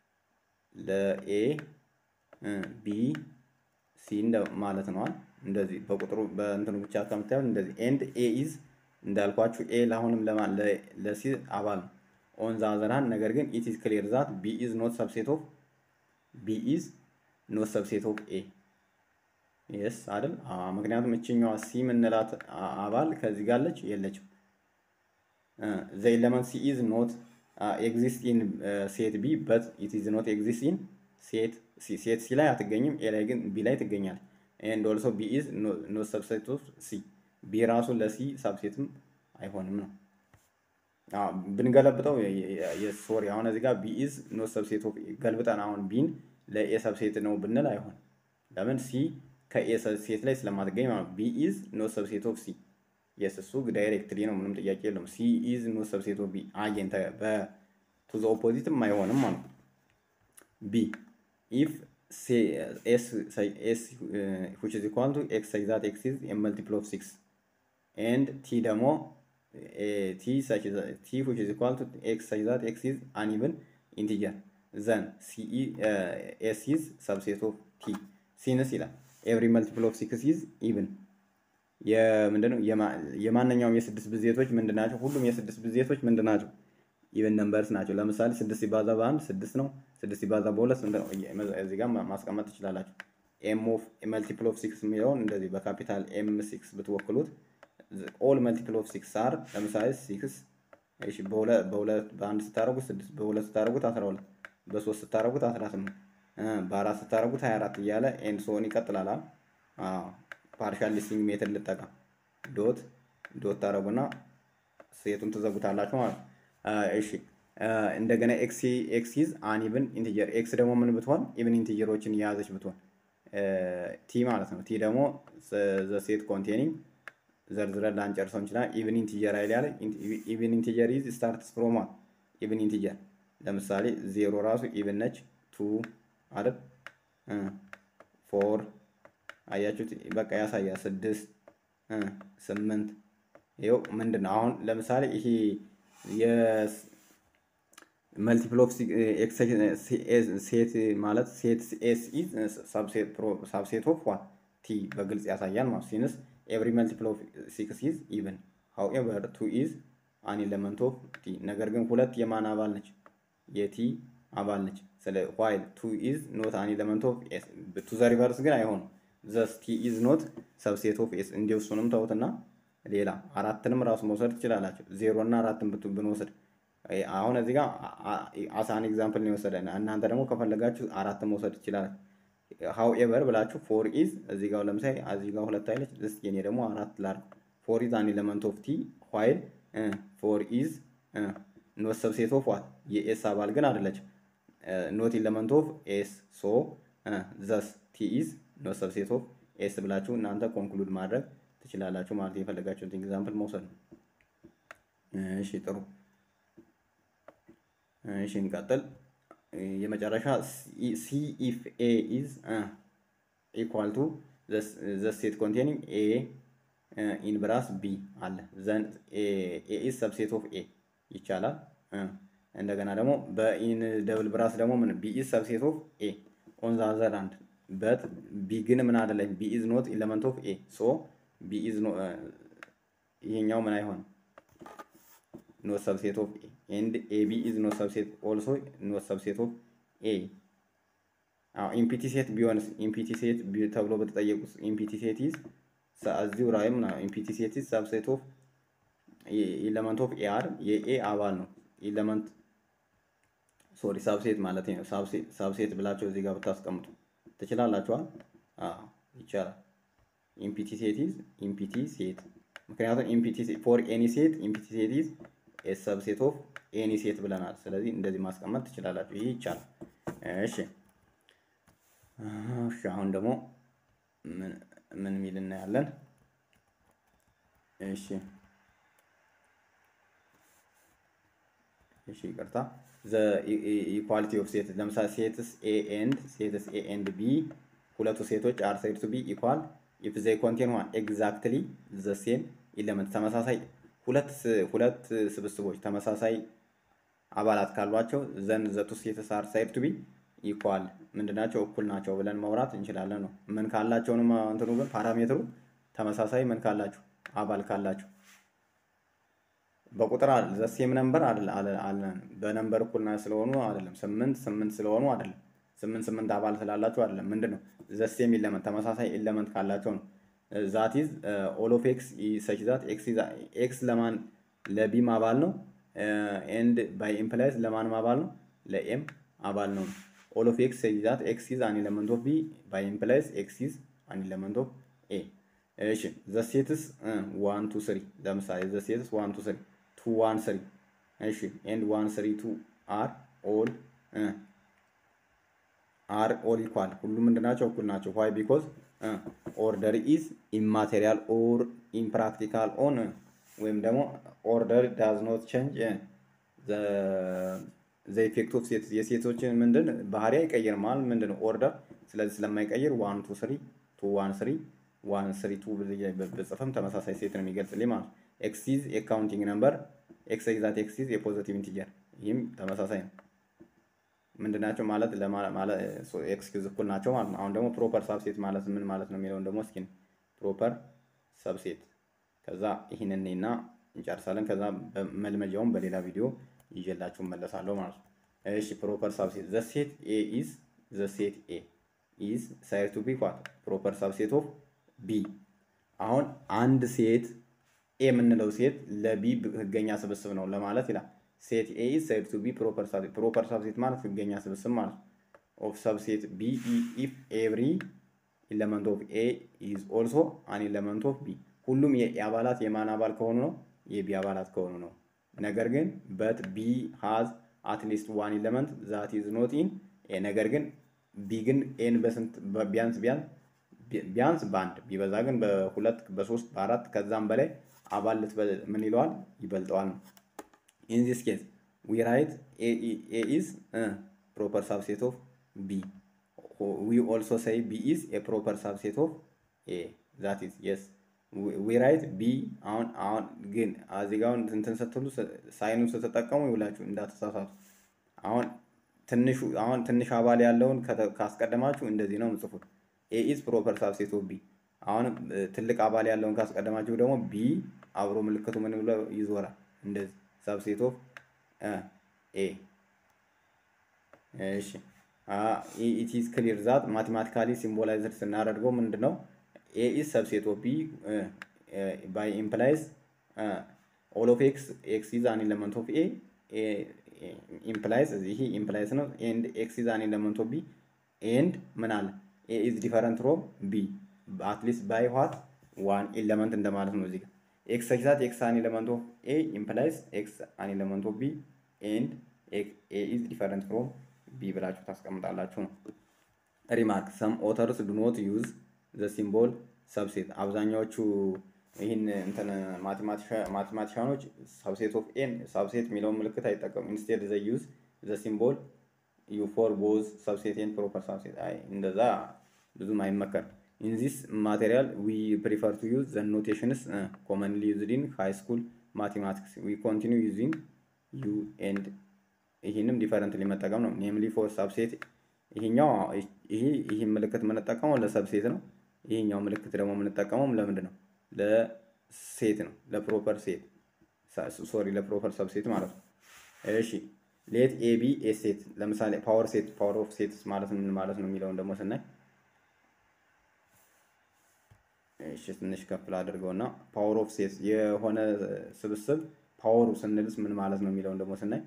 A: ለኤ ቢ ሲ ማለት ነዋል። እንደዚህ በቁጥሩ በእንትኑ ብቻ ከምታዩት እንደዚህ ኤንድ ኤ ኢዝ እንዳልኳችሁ ኤ ለአሁንም ለማን ለሲ አባል ነው ኦን ዘ አዘር ሃንድ ነገር ግን ኢት ኢዝ ክሊር ዛት ቢ ኢዝ ኖት ሰብሴት ኦፍ ቢ ኢዝ ኖት ሰብሴት ኦፍ ኤ የስ አይደል? ምክንያቱም እችኛዋ ሲ የምንላት አባል ከዚህ ጋር አለች የለችም። ዘ ኤለመንት ሲ ኢዝ ኖት ኤግዚስት ኢን ሴት ቢ በት ኢት ኢዝ ኖት ኤግዚስት ኢን ሴት ሲ ሴት ሲ ላይ አትገኝም፣ ኤ ላይ ግን ቢ ላይ ትገኛለች። ኤንድ ኦልሶ ቢ ኢዝ ኖት ሰብሴት ኦፍ ሲ ቢ ራሱ ለሲ ሳብሴትም አይሆንም ነው። ብንገለብጠው ሶሪ አሁን እዚህ ጋር ቢ ኢዝ ኖት ሰብሴት ኦፍ ገልብጠን አሁን ቢን ለኤ ሰብሴት ነው ብንል አይሆን። ለምን ሲ ከኤ ሰብሴት ላይ ስለማትገኝ ማለት ቢ ኢዝ ኖት ሰብሴት ኦፍ ሲ የስ እሱ ዳይሬክትሊ ነው፣ ምንም ጥያቄ የለውም። ሲ ኢዝ ኖት ሰብሴት ኦፍ ቢ አጌን በቱ ዘ ኦፖዚትም አይሆንም ማለት ቢ ኢፍ ኤስ ኤስ ዊች ኢዝ ኢኳል ቱ ኤክስ ሳይዝ ዛት ኤክስ ኢዝ ኤ መልቲፕል ኦፍ ሲክስ ኤንድ ቲ ደግሞ ቲ such as t which is equal to x such that x is uneven integer then c uh, s is subset of t since ይላል every multiple of 6 is even የምንድነው የማንኛውም የስድስት ብዜቶች ምንድን ናቸው? ሁሉም የስድስት ብዜቶች ምንድን ናቸው? ኢቨን ነምበርስ ናቸው። ለምሳሌ ስድስት ሲባዛ በአንድ ስድስት ነው። ስድስት ሲባዛ በሁለት ስንት ነው? እዚህ ጋር ማስቀመጥ ትችላላችሁ። ኤም ኦፍ መልቲፕል ኦፍ ሲክስ የሚለውን እንደዚህ በካፒታል ኤም ሲክስ ብትወክሉት ኦል መልቲፕል ኦፍ ሲክስ አር ለምሳሌ ሲክስ እሺ፣ በሁለት በአንድ ስታደርጉት ስድስት በሁለት ስታደርጉት አስራ ሁለት በሶስት ስታደርጉት አስራ ስምንት በአራት ስታደርጉት ሀያ አራት እያለ ኤንድ ሶን ይቀጥላል። ፓርሻል ሊስቲንግ ሜትድ ልጠቀም ዶት ዶት ታደርጉና ሴቱን ትዘጉታላችሁ ማለት ነው። እሺ እንደገና ኤክስ ኤክስ ኢዝ አንኢቭን ኢንቲጀር ኤክስ ደግሞ ምን ብትሆን ኢቭን ኢንቲጀሮችን የያዘች ብትሆን ቲ ማለት ነው። ቲ ደግሞ ዘ ሴት ኮንቴኒንግ ዘርዝረን ላንጨርሰው እንችላለን። ኢቭን ኢንቲጀር አይል ያለ ኢቭን ኢንቲጀር ኢዝ ስታርትስ ፍሮም ዋን ኢቭን ኢንቲጀር ለምሳሌ ዜሮ ራሱ ኢቭን ነች። ቱ አይደል ፎር አያችሁት? በቃ ያሳያል። ስድስት ስምንት ይኸው ምንድን ነው አሁን ለምሳሌ ይሄ መልቲፕል ኦፍ ሴት ማለት ሴት ኤስ ኢዝ ሳብሴት ኦፍ ዋት ቲ በግልጽ ያሳያል ማለት ሲንስ ኤቭሪ መልቲፕል ኦፍ ሲክስ ኢዝ ኢቭን ሃውኤቨር ቱ ኢዝ አን ኤለመንት ኦፍ ቲ ነገር ግን ሁለት የማን አባል ነች? የቲ አባል ነች። ስለ ዋይል ቱ ኢዝ ኖት አን ኤለመንት ኦፍ ኤስ ቱ ዘ ሪቨርስ ግን አይሆንም። ዘስ ቲ ኢዝ ኖት ሰብሴት ኦፍ ኤስ እንዲሁ እሱንም ተውትና ሌላ አራትንም ራሱ መውሰድ ትችላላችሁ። ዜሮ እና አራትን ብንወስድ አሁን እዚህ ጋር አሳን ኤግዛምፕል ነው የወሰደን። እናንተ ደግሞ ከፈለጋችሁ አራትን መውሰድ ትችላላችሁ። ሃው ኤቨር ብላችሁ ፎር ኢዝ እዚህ ጋር ለምሳሌ እዚህ ጋር ሁለት አይለች ስ የኔ ደግሞ አራት ላድርግ። ፎር ኢዝ አን ኤለመንት ኦፍ ቲ ዋይል ፎር ኢዝ ኖት ሰብሴት ኦፍ ዋት የኤስ አባል ግን አይደለችም። ኖት ኤለመንት ኦፍ ኤስ ሶ ዘስ ቲ ኢዝ ኖት ሰብሴት ኦፍ ኤስ ብላችሁ እናንተ ኮንክሉድ ማድረግ ትችላላችሁ ማለት የፈለጋችሁትን ኤግዛምፕል መውሰድ ነው። እሺ ጥሩ። እሺ እንቀጥል። የመጨረሻ ሲ ኢፍ ኤ ኢዝ ኢኳል ቱ ዘ ሴት ኮንቴኒንግ ኤ ኢን ብራስ ቢ አለ ዘን ኤ ኢዝ ሰብሴት ኦፍ ኤ ይቻላል። እንደገና ደግሞ በኢን ደብል ብራስ ደግሞ ምን ቢ ኢዝ ሰብሴት ኦፍ ኤ ኦን ዘ አዘር አንድ በት ቢ ግን ምን አይደለም ቢ ኢዝ ኖት ኤለመንት ኦፍ ኤ ሶ ቢ ኢዝ ይሄኛው ምን አይሆንም ኖት ሰብሴት ኦፍ ኤ ኤንድ ኤቢ ኢዝ ኖት ሰብሴት ኦልሶ ኖት ሰብሴት ኦፍ ኤ አዎ ኢምፒቲ ሴት ቢሆንስ ኢምፒቲ ሴት ተብሎ በተጠየቁት ኢምፒቲ ሴት ኢዝ እዚሁ ራይም ነው ኢምፒቲ ሴት ኢዝ ሰብሴት ኦፍ ኢለመንት ኦፍ ኤ አር የኤ አባል ነው ኢለመንት ሶሪ ሳብሴት ማለት ነው ሳብሴት ብላቸው እዚህ ጋር ብታስቀምጡ ትችላላችኋል አዎ ይቻላል ኢምፒቲ ሴት ኢዝ ኢምፒቲ ሴት ምክንያቱም ኢምፒቲ ፎር ኤኒ ሴት ኢምፒቲ ሴት ኢዝ ኤስ ሰብሴት ኦፍ ኤኒ ሴት ብለናል። ስለዚህ እንደዚህ ማስቀመጥ ትችላላችሁ። ይህ ይቻላል። እሺ እሺ አሁን ደግሞ ምን ሚል እናያለን? እሺ እሺ ይቅርታ ዘ ኢኳሊቲ ኦፍ ሴት ለምሳሌ ሴትስ ኤ ኤንድ ሴትስ ኤ ኤንድ ቢ ሁለቱ ሴቶች አር ሳይድ ቱ ቢ ኢኳል ኢፍ ዘይ ኮንቴን ዋን ኤግዛክትሊ ዘ ሴም ኢለመንት ተመሳሳይ ሁለት ሁለት ስብስቦች ተመሳሳይ አባላት ካሏቸው ዘን ዘ ቱ ሴትስ አር ሳይድ ቱ ቢ ኢኳል ምንድናቸው እኩል ናቸው ብለን ማውራት እንችላለን ነው። ምን ካላቸውንም እንትኑ ግን ፓራሜትሩ ተመሳሳይ ምን ካላቸው አባል ካላቸው በቁጥር ዘ ሴም ነምበር አለን በነምበር እኩል ስለሆኑ አይደለም። ስምንት ስምንት ስለሆኑ አይደለም። ስምንት ስምንት አባል ስላላችሁ አይደለም። ምንድን ነው ዘሴም ኢለመንት ተመሳሳይ ኢለመንት ካላቸው ነው። ዛት ኢዝ ኦል ኦፍ ኤክስ ሰች ዛት ኤክስ ለማን ለቢም አባል ነው። ኤንድ ባይ ኢምፕላይዝ ለማንም አባል ነው ለኤም አባል ነው። ኦል ኦፍ ኤክስ ሰች ዛት ኤክስ ኢዝ አን ኤለመንት ኦፍ ቢ ባይ ኢምፕላይዝ ኤክስ ኢዝ አን ኤለመንት ኦፍ ኤ። እሺ ዘሴትስ ዋን ቱ ስሪ ለምሳሌ ዘሴትስ ዋን ቱ ስሪ ቱ ዋን ስሪ እሺ ኤንድ ዋን ስሪ ቱ አር ኦል አር ኦል ኢኳል ሁሉም ምንድን ናቸው? እኩል ናቸው። ዋይ ቢኮዝ ኦርደር ኢዝ ኢማቴሪያል ኦር ኢምፕራክቲካል ኦን ወይም ደግሞ ኦርደር ዳዝ ኖት ቼንጅ ዘ ኢፌክት ኦፍ ሴት የሴቶችን ምንድን ባህሪ አይቀይርም ማለት ምንድን ነው ኦርደር። ስለዚህ ስለማይቀይር ዋን ቱ ስሪ ቱ ዋን ስሪ ዋን ስሪ ቱ ብጽፍም ተመሳሳይ ሴት ነው የሚገልጽልኝ ማለት ነው። ኤክስ ኢዝ የካውንቲንግ ነምበር ኤክስ ኤግዛት ኤክስ ኢዝ የፖዘቲቭ ኢንቲጀር ይህም ተመሳሳይ ነው። ምንድናቸው ማለት ኤክስኪውዝ እኩል ናቸው ማለት ነው። አሁን ደግሞ ፕሮፐር ሳብሴት ማለት ምን ማለት ነው የሚለውን ደግሞ እስኪ ፕሮፐር ሰብሴት ከዛ ይህንን እና እንጨርሳለን። ከዛ መልመጃውን በሌላ ቪዲዮ ይዤላችሁ መለሳለሁ ማለት ነው። እሺ ፕሮፐር ሳብሴት ዘ ሴት ኤ ኢዝ ዘ ሴት ኤ ኢዝ ሳይድ ቱ ቢ ኳት ፕሮፐር ሳብሴት ኦፍ ቢ። አሁን አንድ ሴት ኤ የምንለው ሴት ለቢ ህገኛ ስብስብ ነው ለማለት ይላል። ሴት ኤ ኢዝ ሳይድ ቱ ቢ ፕሮፐር ሳብሴት ፕሮፐር ሳብሴት ማለት ህገኛ ስብስብ ማለት ነው። ኦፍ ሰብሴት ቢ ኢፍ ኤቭሪ ኢለመንት ኦፍ ኤ ኢዝ ኦልሶ አን ኢለመንት ኦፍ ቢ ሁሉም የኤ አባላት የማን አባል ከሆኑ ነው የቢ አባላት ከሆኑ ነው። ነገር ግን በት ቢ ሃዝ አትሊስት ዋን ኢለመንት ዛት ኢዝ ኖት ኢን ኤ ነገር ግን ቢ ግን ኤን በስንት ቢያንስ ቢያንስ ቢያንስ በአንድ ቢበዛ ግን በሁለት በሶስት በአራት ከዛም በላይ አባል ምን ይለዋል ይበልጠዋል ነው። ኢን ዚስ ኬዝ ዊ ራይት ኤ ኢዝ ፕሮፐር ሳብሴት ኦፍ ቢ ዊ ኦልሶ ሰይ ቢ ኢዝ ኤ ፕሮፐር ሳብሴት ኦፍ ኤ ዛት ኢዝ የስ ዊ ራይት ቢ አሁን አሁን ግን እዚህ ጋር እንትን ስትሉ ሳይኑን ስትጠቀሙ ይውላችሁ እንዳትሳሳቱ። አሁን ትንሹ አሁን ትንሽ አባል ያለውን ካስቀደማችሁ እንደዚህ ነው ምጽፉት። ኤ ኢዝ ፕሮፐር ሳብሴት ኦፍ ቢ። አሁን ትልቅ አባል ያለውን ካስቀደማችሁ ደግሞ ቢ አብሮ ምልክቱ ምን ብሎ ይዞራል እንደዚህ ሳብሴት ኦፍ ኤ። እሺ ኢት ኢዝ ክሊር ዛት ማቴማቲካሊ ሲምቦላይዝድ ስናደርገው ምንድን ነው ኤ ኢዝ ሰብሴት ኦፍ ቢ ባይ ኢምፕላይዝ ኦል ኦፍ ኤክስ ኤክስ ኢዝ አን ኤለመንት ኦፍ ኤ ኢምፕላይዝ ይሄ ኢምፕላይዝ ነው። ኤንድ ኤክስ ኢዝ አን ኤለመንት ኦፍ ቢ ኤንድ ምን አለ ኤ ኢዝ ዲፈረንት ፍሮም ቢ አትሊስት ባይ ዋት ዋን ኤለመንት እንደማለት ነው። እዚህ ጋር ኤክስ ኤግዛት ኤክስ አን ኤለመንት ኦፍ ኤ ኢምፕላይዝ ኤክስ አን ኤለመንት ኦፍ ቢ ኤንድ ኤ ኢዝ ዲፈረንት ፍሮም ቢ ብላችሁ ታስቀምጣላችሁ ነው። ሪማርክ ሰም ኦተርስ ዱ ኖት ዩዝ ዘ ሲምቦል ሰብሴት አብዛኛዎቹ ይህን እንትን ማቴማቲሻኖች ሰብሴት ኦፍ ኤን ሰብሴት የሚለውን ምልክት አይጠቀሙ ኢንስቴድ ዘ ዩዝ ዘ ሲምቦል ዩ ፎር ቦዝ ሰብሴት ኤን ፕሮፐር ሰብሴት አይ እንደዛ ብዙም አይመከርም። ኢን ዚስ ማቴሪያል ዊ ፕሪፈር ቱ ዩዝ ዘ ኖቴሽንስ ኮመንሊ ዩዝድ ኢን ሃይ ስኩል ማቴማቲክስ ዊ ኮንቲኒው ዩዚንግ ዩ ኤንድ ይህንም ዲፈረንትሊ መጠቀም ነው። ኔምሊ ፎር ሰብሴት ይሄኛው ይሄ ይህን ምልክት የምንጠቀመው ለሰብሴት ነው። ይሄኛው ምልክት ደግሞ የምንጠቀመው ለምንድን ነው? ለሴት ነው። ለፕሮፐር ሴት ሶሪ፣ ለፕሮፐር ሰብሴት ማለት ነው። እሺ ሌት ኤ ቢ ኤ ሴት ለምሳሌ ፓወር ሴት ፓወር ኦፍ ሴት ማለት ምን ማለት ነው የሚለውን ደግሞ ስናይ እሺ ትንሽ ከፍ ላድርገውና ፓወር ኦፍ ሴት የሆነ ስብስብ ፓወሩ ስንልስ ምን ማለት ነው የሚለውን ደግሞ ስናይ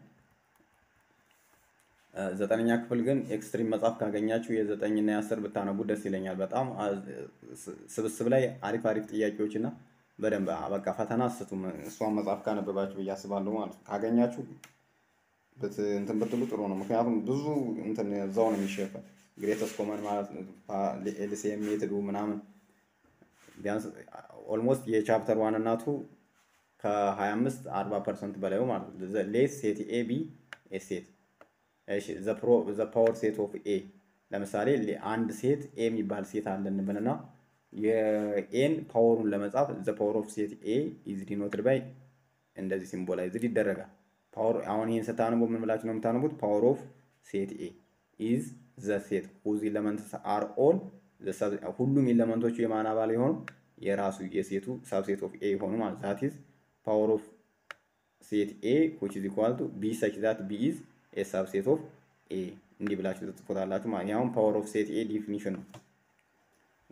A: ዘጠነኛ ክፍል ግን ኤክስትሪም መጽሐፍ ካገኛችሁ የዘጠኝና የአስር ብታነቡ ደስ ይለኛል። በጣም ስብስብ ላይ አሪፍ አሪፍ ጥያቄዎች እና በደንብ በቃ ፈተና አስቱም እሷን መጽሐፍ ካነበባችሁ ብዬ አስባለሁ ማለት ነው። ካገኛችሁ እንትን ብትሉ ጥሩ ነው። ምክንያቱም ብዙ እንትን እዛው ነው የሚሸፈን ግሬተስ ኮመን ማለት ኤልሲኤም ሜትዱ ምናምን ቢያንስ ኦልሞስት የቻፕተር ዋን እናቱ ከ25 40 ፐርሰንት በላዩ ማለት ነው። ሌት ሴት ኤ ቢ ኤ ሴት እሺ ዘ ፓወር ሴት ኦፍ ኤ ለምሳሌ አንድ ሴት ኤ የሚባል ሴት አለ እንበልና የኤን ፓወሩን ለመጻፍ ዘ ፓወር ኦፍ ሴት ኤ ኢዝ ዲኖትድ ባይ እንደዚህ ሲምቦላይዝድ ይደረጋል። ፓወር አሁን ይህን ስታነቡ ምን ብላችሁ ነው የምታነቡት? ፓወር ኦፍ ሴት ኤ ኢዝ ዘ ሴት ሁዝ ኢለመንትስ አር ኦል ሁሉም ኢለመንቶቹ የማን አባል የሆኑ የራሱ የሴቱ ሳብሴት ኦፍ ኤ የሆኑ ማለት ዛት ኢዝ ፓወር ኦፍ ሴት ኤ ዊች ኢዝ ኢኳል ቱ ቢ ሰች ዛት ቢ ኢዝ ኤ ሳብሴት ኦፍ ኤ እንዲህ ብላችሁ ትጽፉታላችሁ ማለት ነው። ፓወር ኦፍ ሴት ኤ ዲፊኒሽን ነው።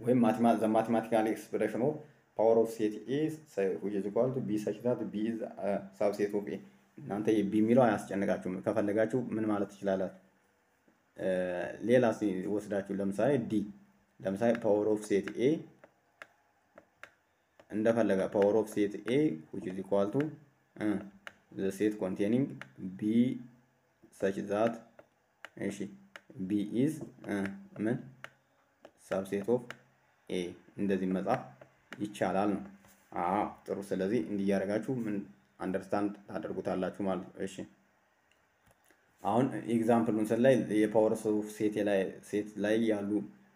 A: ወይም ዘ ማቴማቲካል ኤክስፕሬሽን ኦፍ ፓወር ኦፍ ሴት ኤ ዊች ኢዝ ኢኳል ቱ ቢ ሰች ዛት ቢ ኢዝ ሳብሴት ኦፍ ኤ። እናንተ የቢ የሚለው አያስጨንቃችሁም። ከፈለጋችሁ ምን ማለት ትችላላችሁ? ሌላ ወስዳችሁ ለምሳሌ ዲ ለምሳሌ ፓወር ኦፍ ሴት ኤ እንደፈለገ ፓወር ኦፍ ሴት ኤ ዊች ኢዝ ኢኳል ቱ ዘ ሴት ኮንቴኒንግ ቢ ሰች ዛት እሺ ቢ ኢዝ ምን ሳብሴት ኦፍ ኤ እንደዚህ መጻፍ ይቻላል ነው። አዎ ጥሩ። ስለዚህ እንዲህ እያደረጋችሁ ምን አንደርስታንድ ታደርጉታላችሁ ማለት ነው። እሺ አሁን ኤግዛምፕሉን ስናይ የፓወር ኦፍ ሴት ላይ ሴት ላይ ያሉ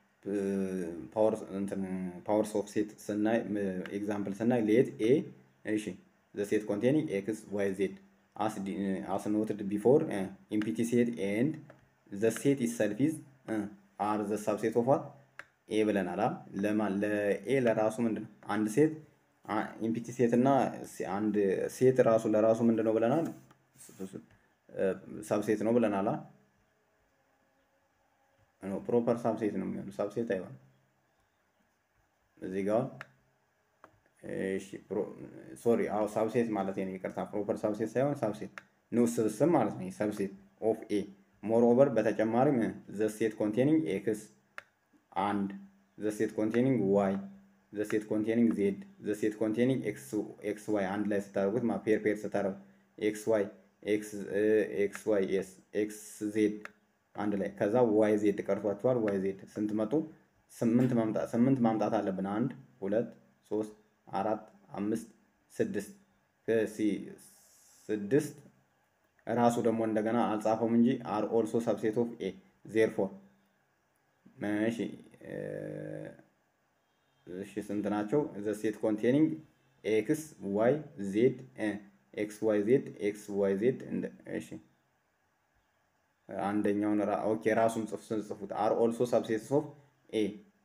A: ፓወር ኦፍ ሴት ስናይ ኤግዛምፕል ስናይ ሌት ኤ እሺ ዘ ሴት ኮንቴኒንግ ኤክስ ዋይ ዜድ አስ ኖትድ ቢፎር ኢምፒቲ ሴት ኤንድ ዘ ሴት ኢሰልፍ ኢዝ አር ዘ ሳብሴት ኦፍ ዋት ኤ ብለናል። ለማን ለኤ ለራሱ ምንድን ነው አንድ ሴት ኢምፒቲ ሴት እና አንድ ሴት ራሱ ለራሱ ምንድን ነው ብለናል? ሳብሴት ነው ብለናል። ፕሮፐር ሳብሴት ነው የሚሆነው፣ ሳብሴት አይሆንም። እዚህ ጋር ሶሪ፣ አዎ ሳብሴት ማለት ነው። ይቅርታ፣ ፕሮፐር ሳብሴት ሳይሆን ሳብሴት ንዑስ ስብስብ ማለት ነው። ሳብሴት ኦፍ ኤ ሞር ኦቨር በተጨማሪም ዘ ሴት ኮንቴኒንግ ኤክስ አንድ ዘ ሴት ኮንቴኒንግ ዋይ ዘ ሴት ኮንቴኒንግ ዜድ ዘ ሴት ኮንቴኒንግ ኤክስ ዋይ አንድ ላይ ስታደርጉት ፔር ፔር ስታደርጉ ኤክስ ዋይ ኤክስ ዋይ ኤስ ኤክስ ዜድ አንድ ላይ ከዛ ዋይ ዜድ ቀርቷቸዋል። ዋይ ዜድ ስንት መጡ? ስምንት ማምጣት ስምንት ማምጣት አለብን። አንድ ሁለት ሶስት አራት አምስት ስድስት ስድስት ራሱ ደግሞ እንደገና አልጻፈውም እንጂ አር ኦልሶ ሰብሴት ኦፍ ኤ ዜርፎር እሺ እሺ ስንት ናቸው? ዘ ሴት ኮንቴኒንግ ኤክስ ዋይ ዜድ ኤክስ ዋይ ዜድ ኤክስ ዋይ ዜድ እሺ አንደኛውን ኦኬ ራሱን ጽፍ ስንጽፉት አር ኦልሶ ሰብሴትስ ኦፍ ኤ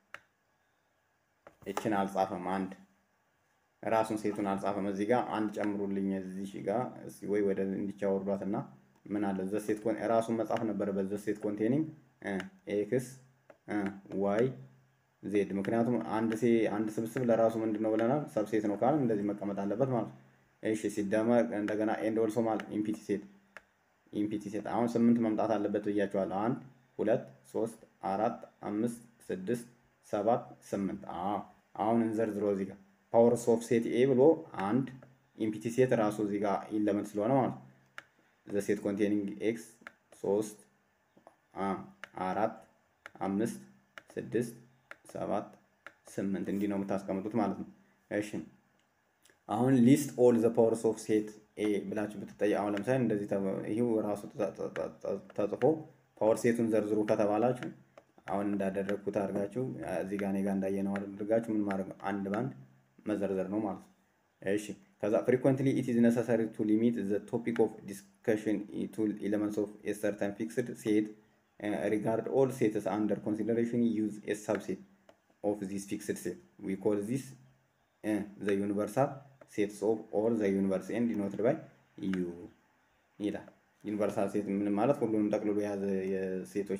A: እችን አልጻፈም። አንድ ራሱን ሴቱን አልጻፈም። እዚህ ጋር አንድ ጨምሩልኝ እዚህ ጋር እስኪ ወይ ወደ እንዲቻወርዷት እና ምን አለ ዘ ሴት ኮን ራሱን መጻፍ ነበረበት። ዘ ሴት ኮንቴኒንግ ኤክስ ዋይ ዜድ ምክንያቱም አንድ ሴ አንድ ስብስብ ለራሱ ምንድን ነው ብለናል? ሰብሴት ነው ካል እንደዚህ መቀመጥ አለበት ማለት ነው። እሺ ሲደመር እንደገና ኤንድ ኦልሶ ማለት ኢምፒቲ ሴት ኢምፒቲ ሴት አሁን ስምንት መምጣት አለበት ብያቸዋለሁ። አንድ ሁለት ሶስት አራት አምስት ስድስት ሰባት ስምንት አሁን እንዘርዝሮ እዚህ ጋር ፓወር ኦፍ ሴት ኤ ብሎ አንድ ኢምፒቲ ሴት ራሱ እዚህ ጋር ኢለመንት ስለሆነ ማለት ነው። ዘ ሴት ኮንቴኒንግ ኤክስ ሶስት አራት አምስት ስድስት ሰባት ስምንት እንዲህ ነው የምታስቀምጡት ማለት ነው። እሺ አሁን ሊስት ኦል ዘ ፓወርስ ኦፍ ሴት ኤ ብላችሁ ብትጠይቅ አሁን ለምሳሌ እንደዚህ ይህው ራሱ ተጽፎ ፓወር ሴቱን ዘርዝሩ ከተባላችሁ አሁን እንዳደረግኩት አድርጋችሁ እዚህ ጋር እኔ ጋር እንዳየነው አድርጋችሁ ምን ማድረግ ነው? አንድ ባንድ መዘርዘር ነው ማለት ነው። እሺ ከዛ ፍሪኩዌንትሊ ኢት ኢዝ ነሰሰሪ ቱ ሊሚት ዘ ቶፒክ ኦፍ ዲስከሽን ቱ ኤሌመንትስ ኦፍ ኤ ሰርተን ፊክስድ ሴት regard all sets under consideration use a subset of this fixed set. We call this uh, the universal sets of all the universe and denoted by u ይላል። ዩኒቨርሳል ሴት ምን ማለት ሁሉንም ጠቅልሎ የያዘ የሴቶች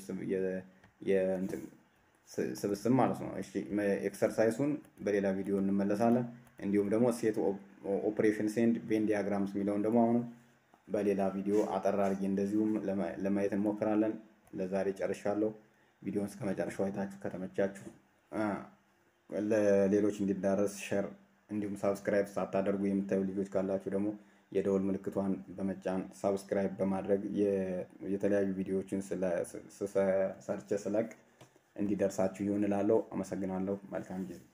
A: ስብስብ ማለት ነው። እሺ ኤክሰርሳይሱን በሌላ ቪዲዮ እንመለሳለን። እንዲሁም ደግሞ ሴት ኦፕሬሽን ሴንድ ቬን ዲያግራምስ የሚለውን ደግሞ አሁንም በሌላ ቪዲዮ አጠር አድርጌ እንደዚሁም ለማየት እንሞክራለን። ለዛሬ ጨርሻለሁ። ቪዲዮን እስከ መጨረሻው አይታችሁ ከተመቻችሁ ለሌሎች እንዲዳረስ ሸር እንዲሁም ሳብስክራይብ ሳታደርጉ የምታዩ ልጆች ካላችሁ ደግሞ የደወል ምልክቷን በመጫን ሳብስክራይብ በማድረግ የተለያዩ ቪዲዮዎችን ሰርቼ ስለቅ እንዲደርሳችሁ ይሆን እላለሁ። አመሰግናለሁ። መልካም ጊዜ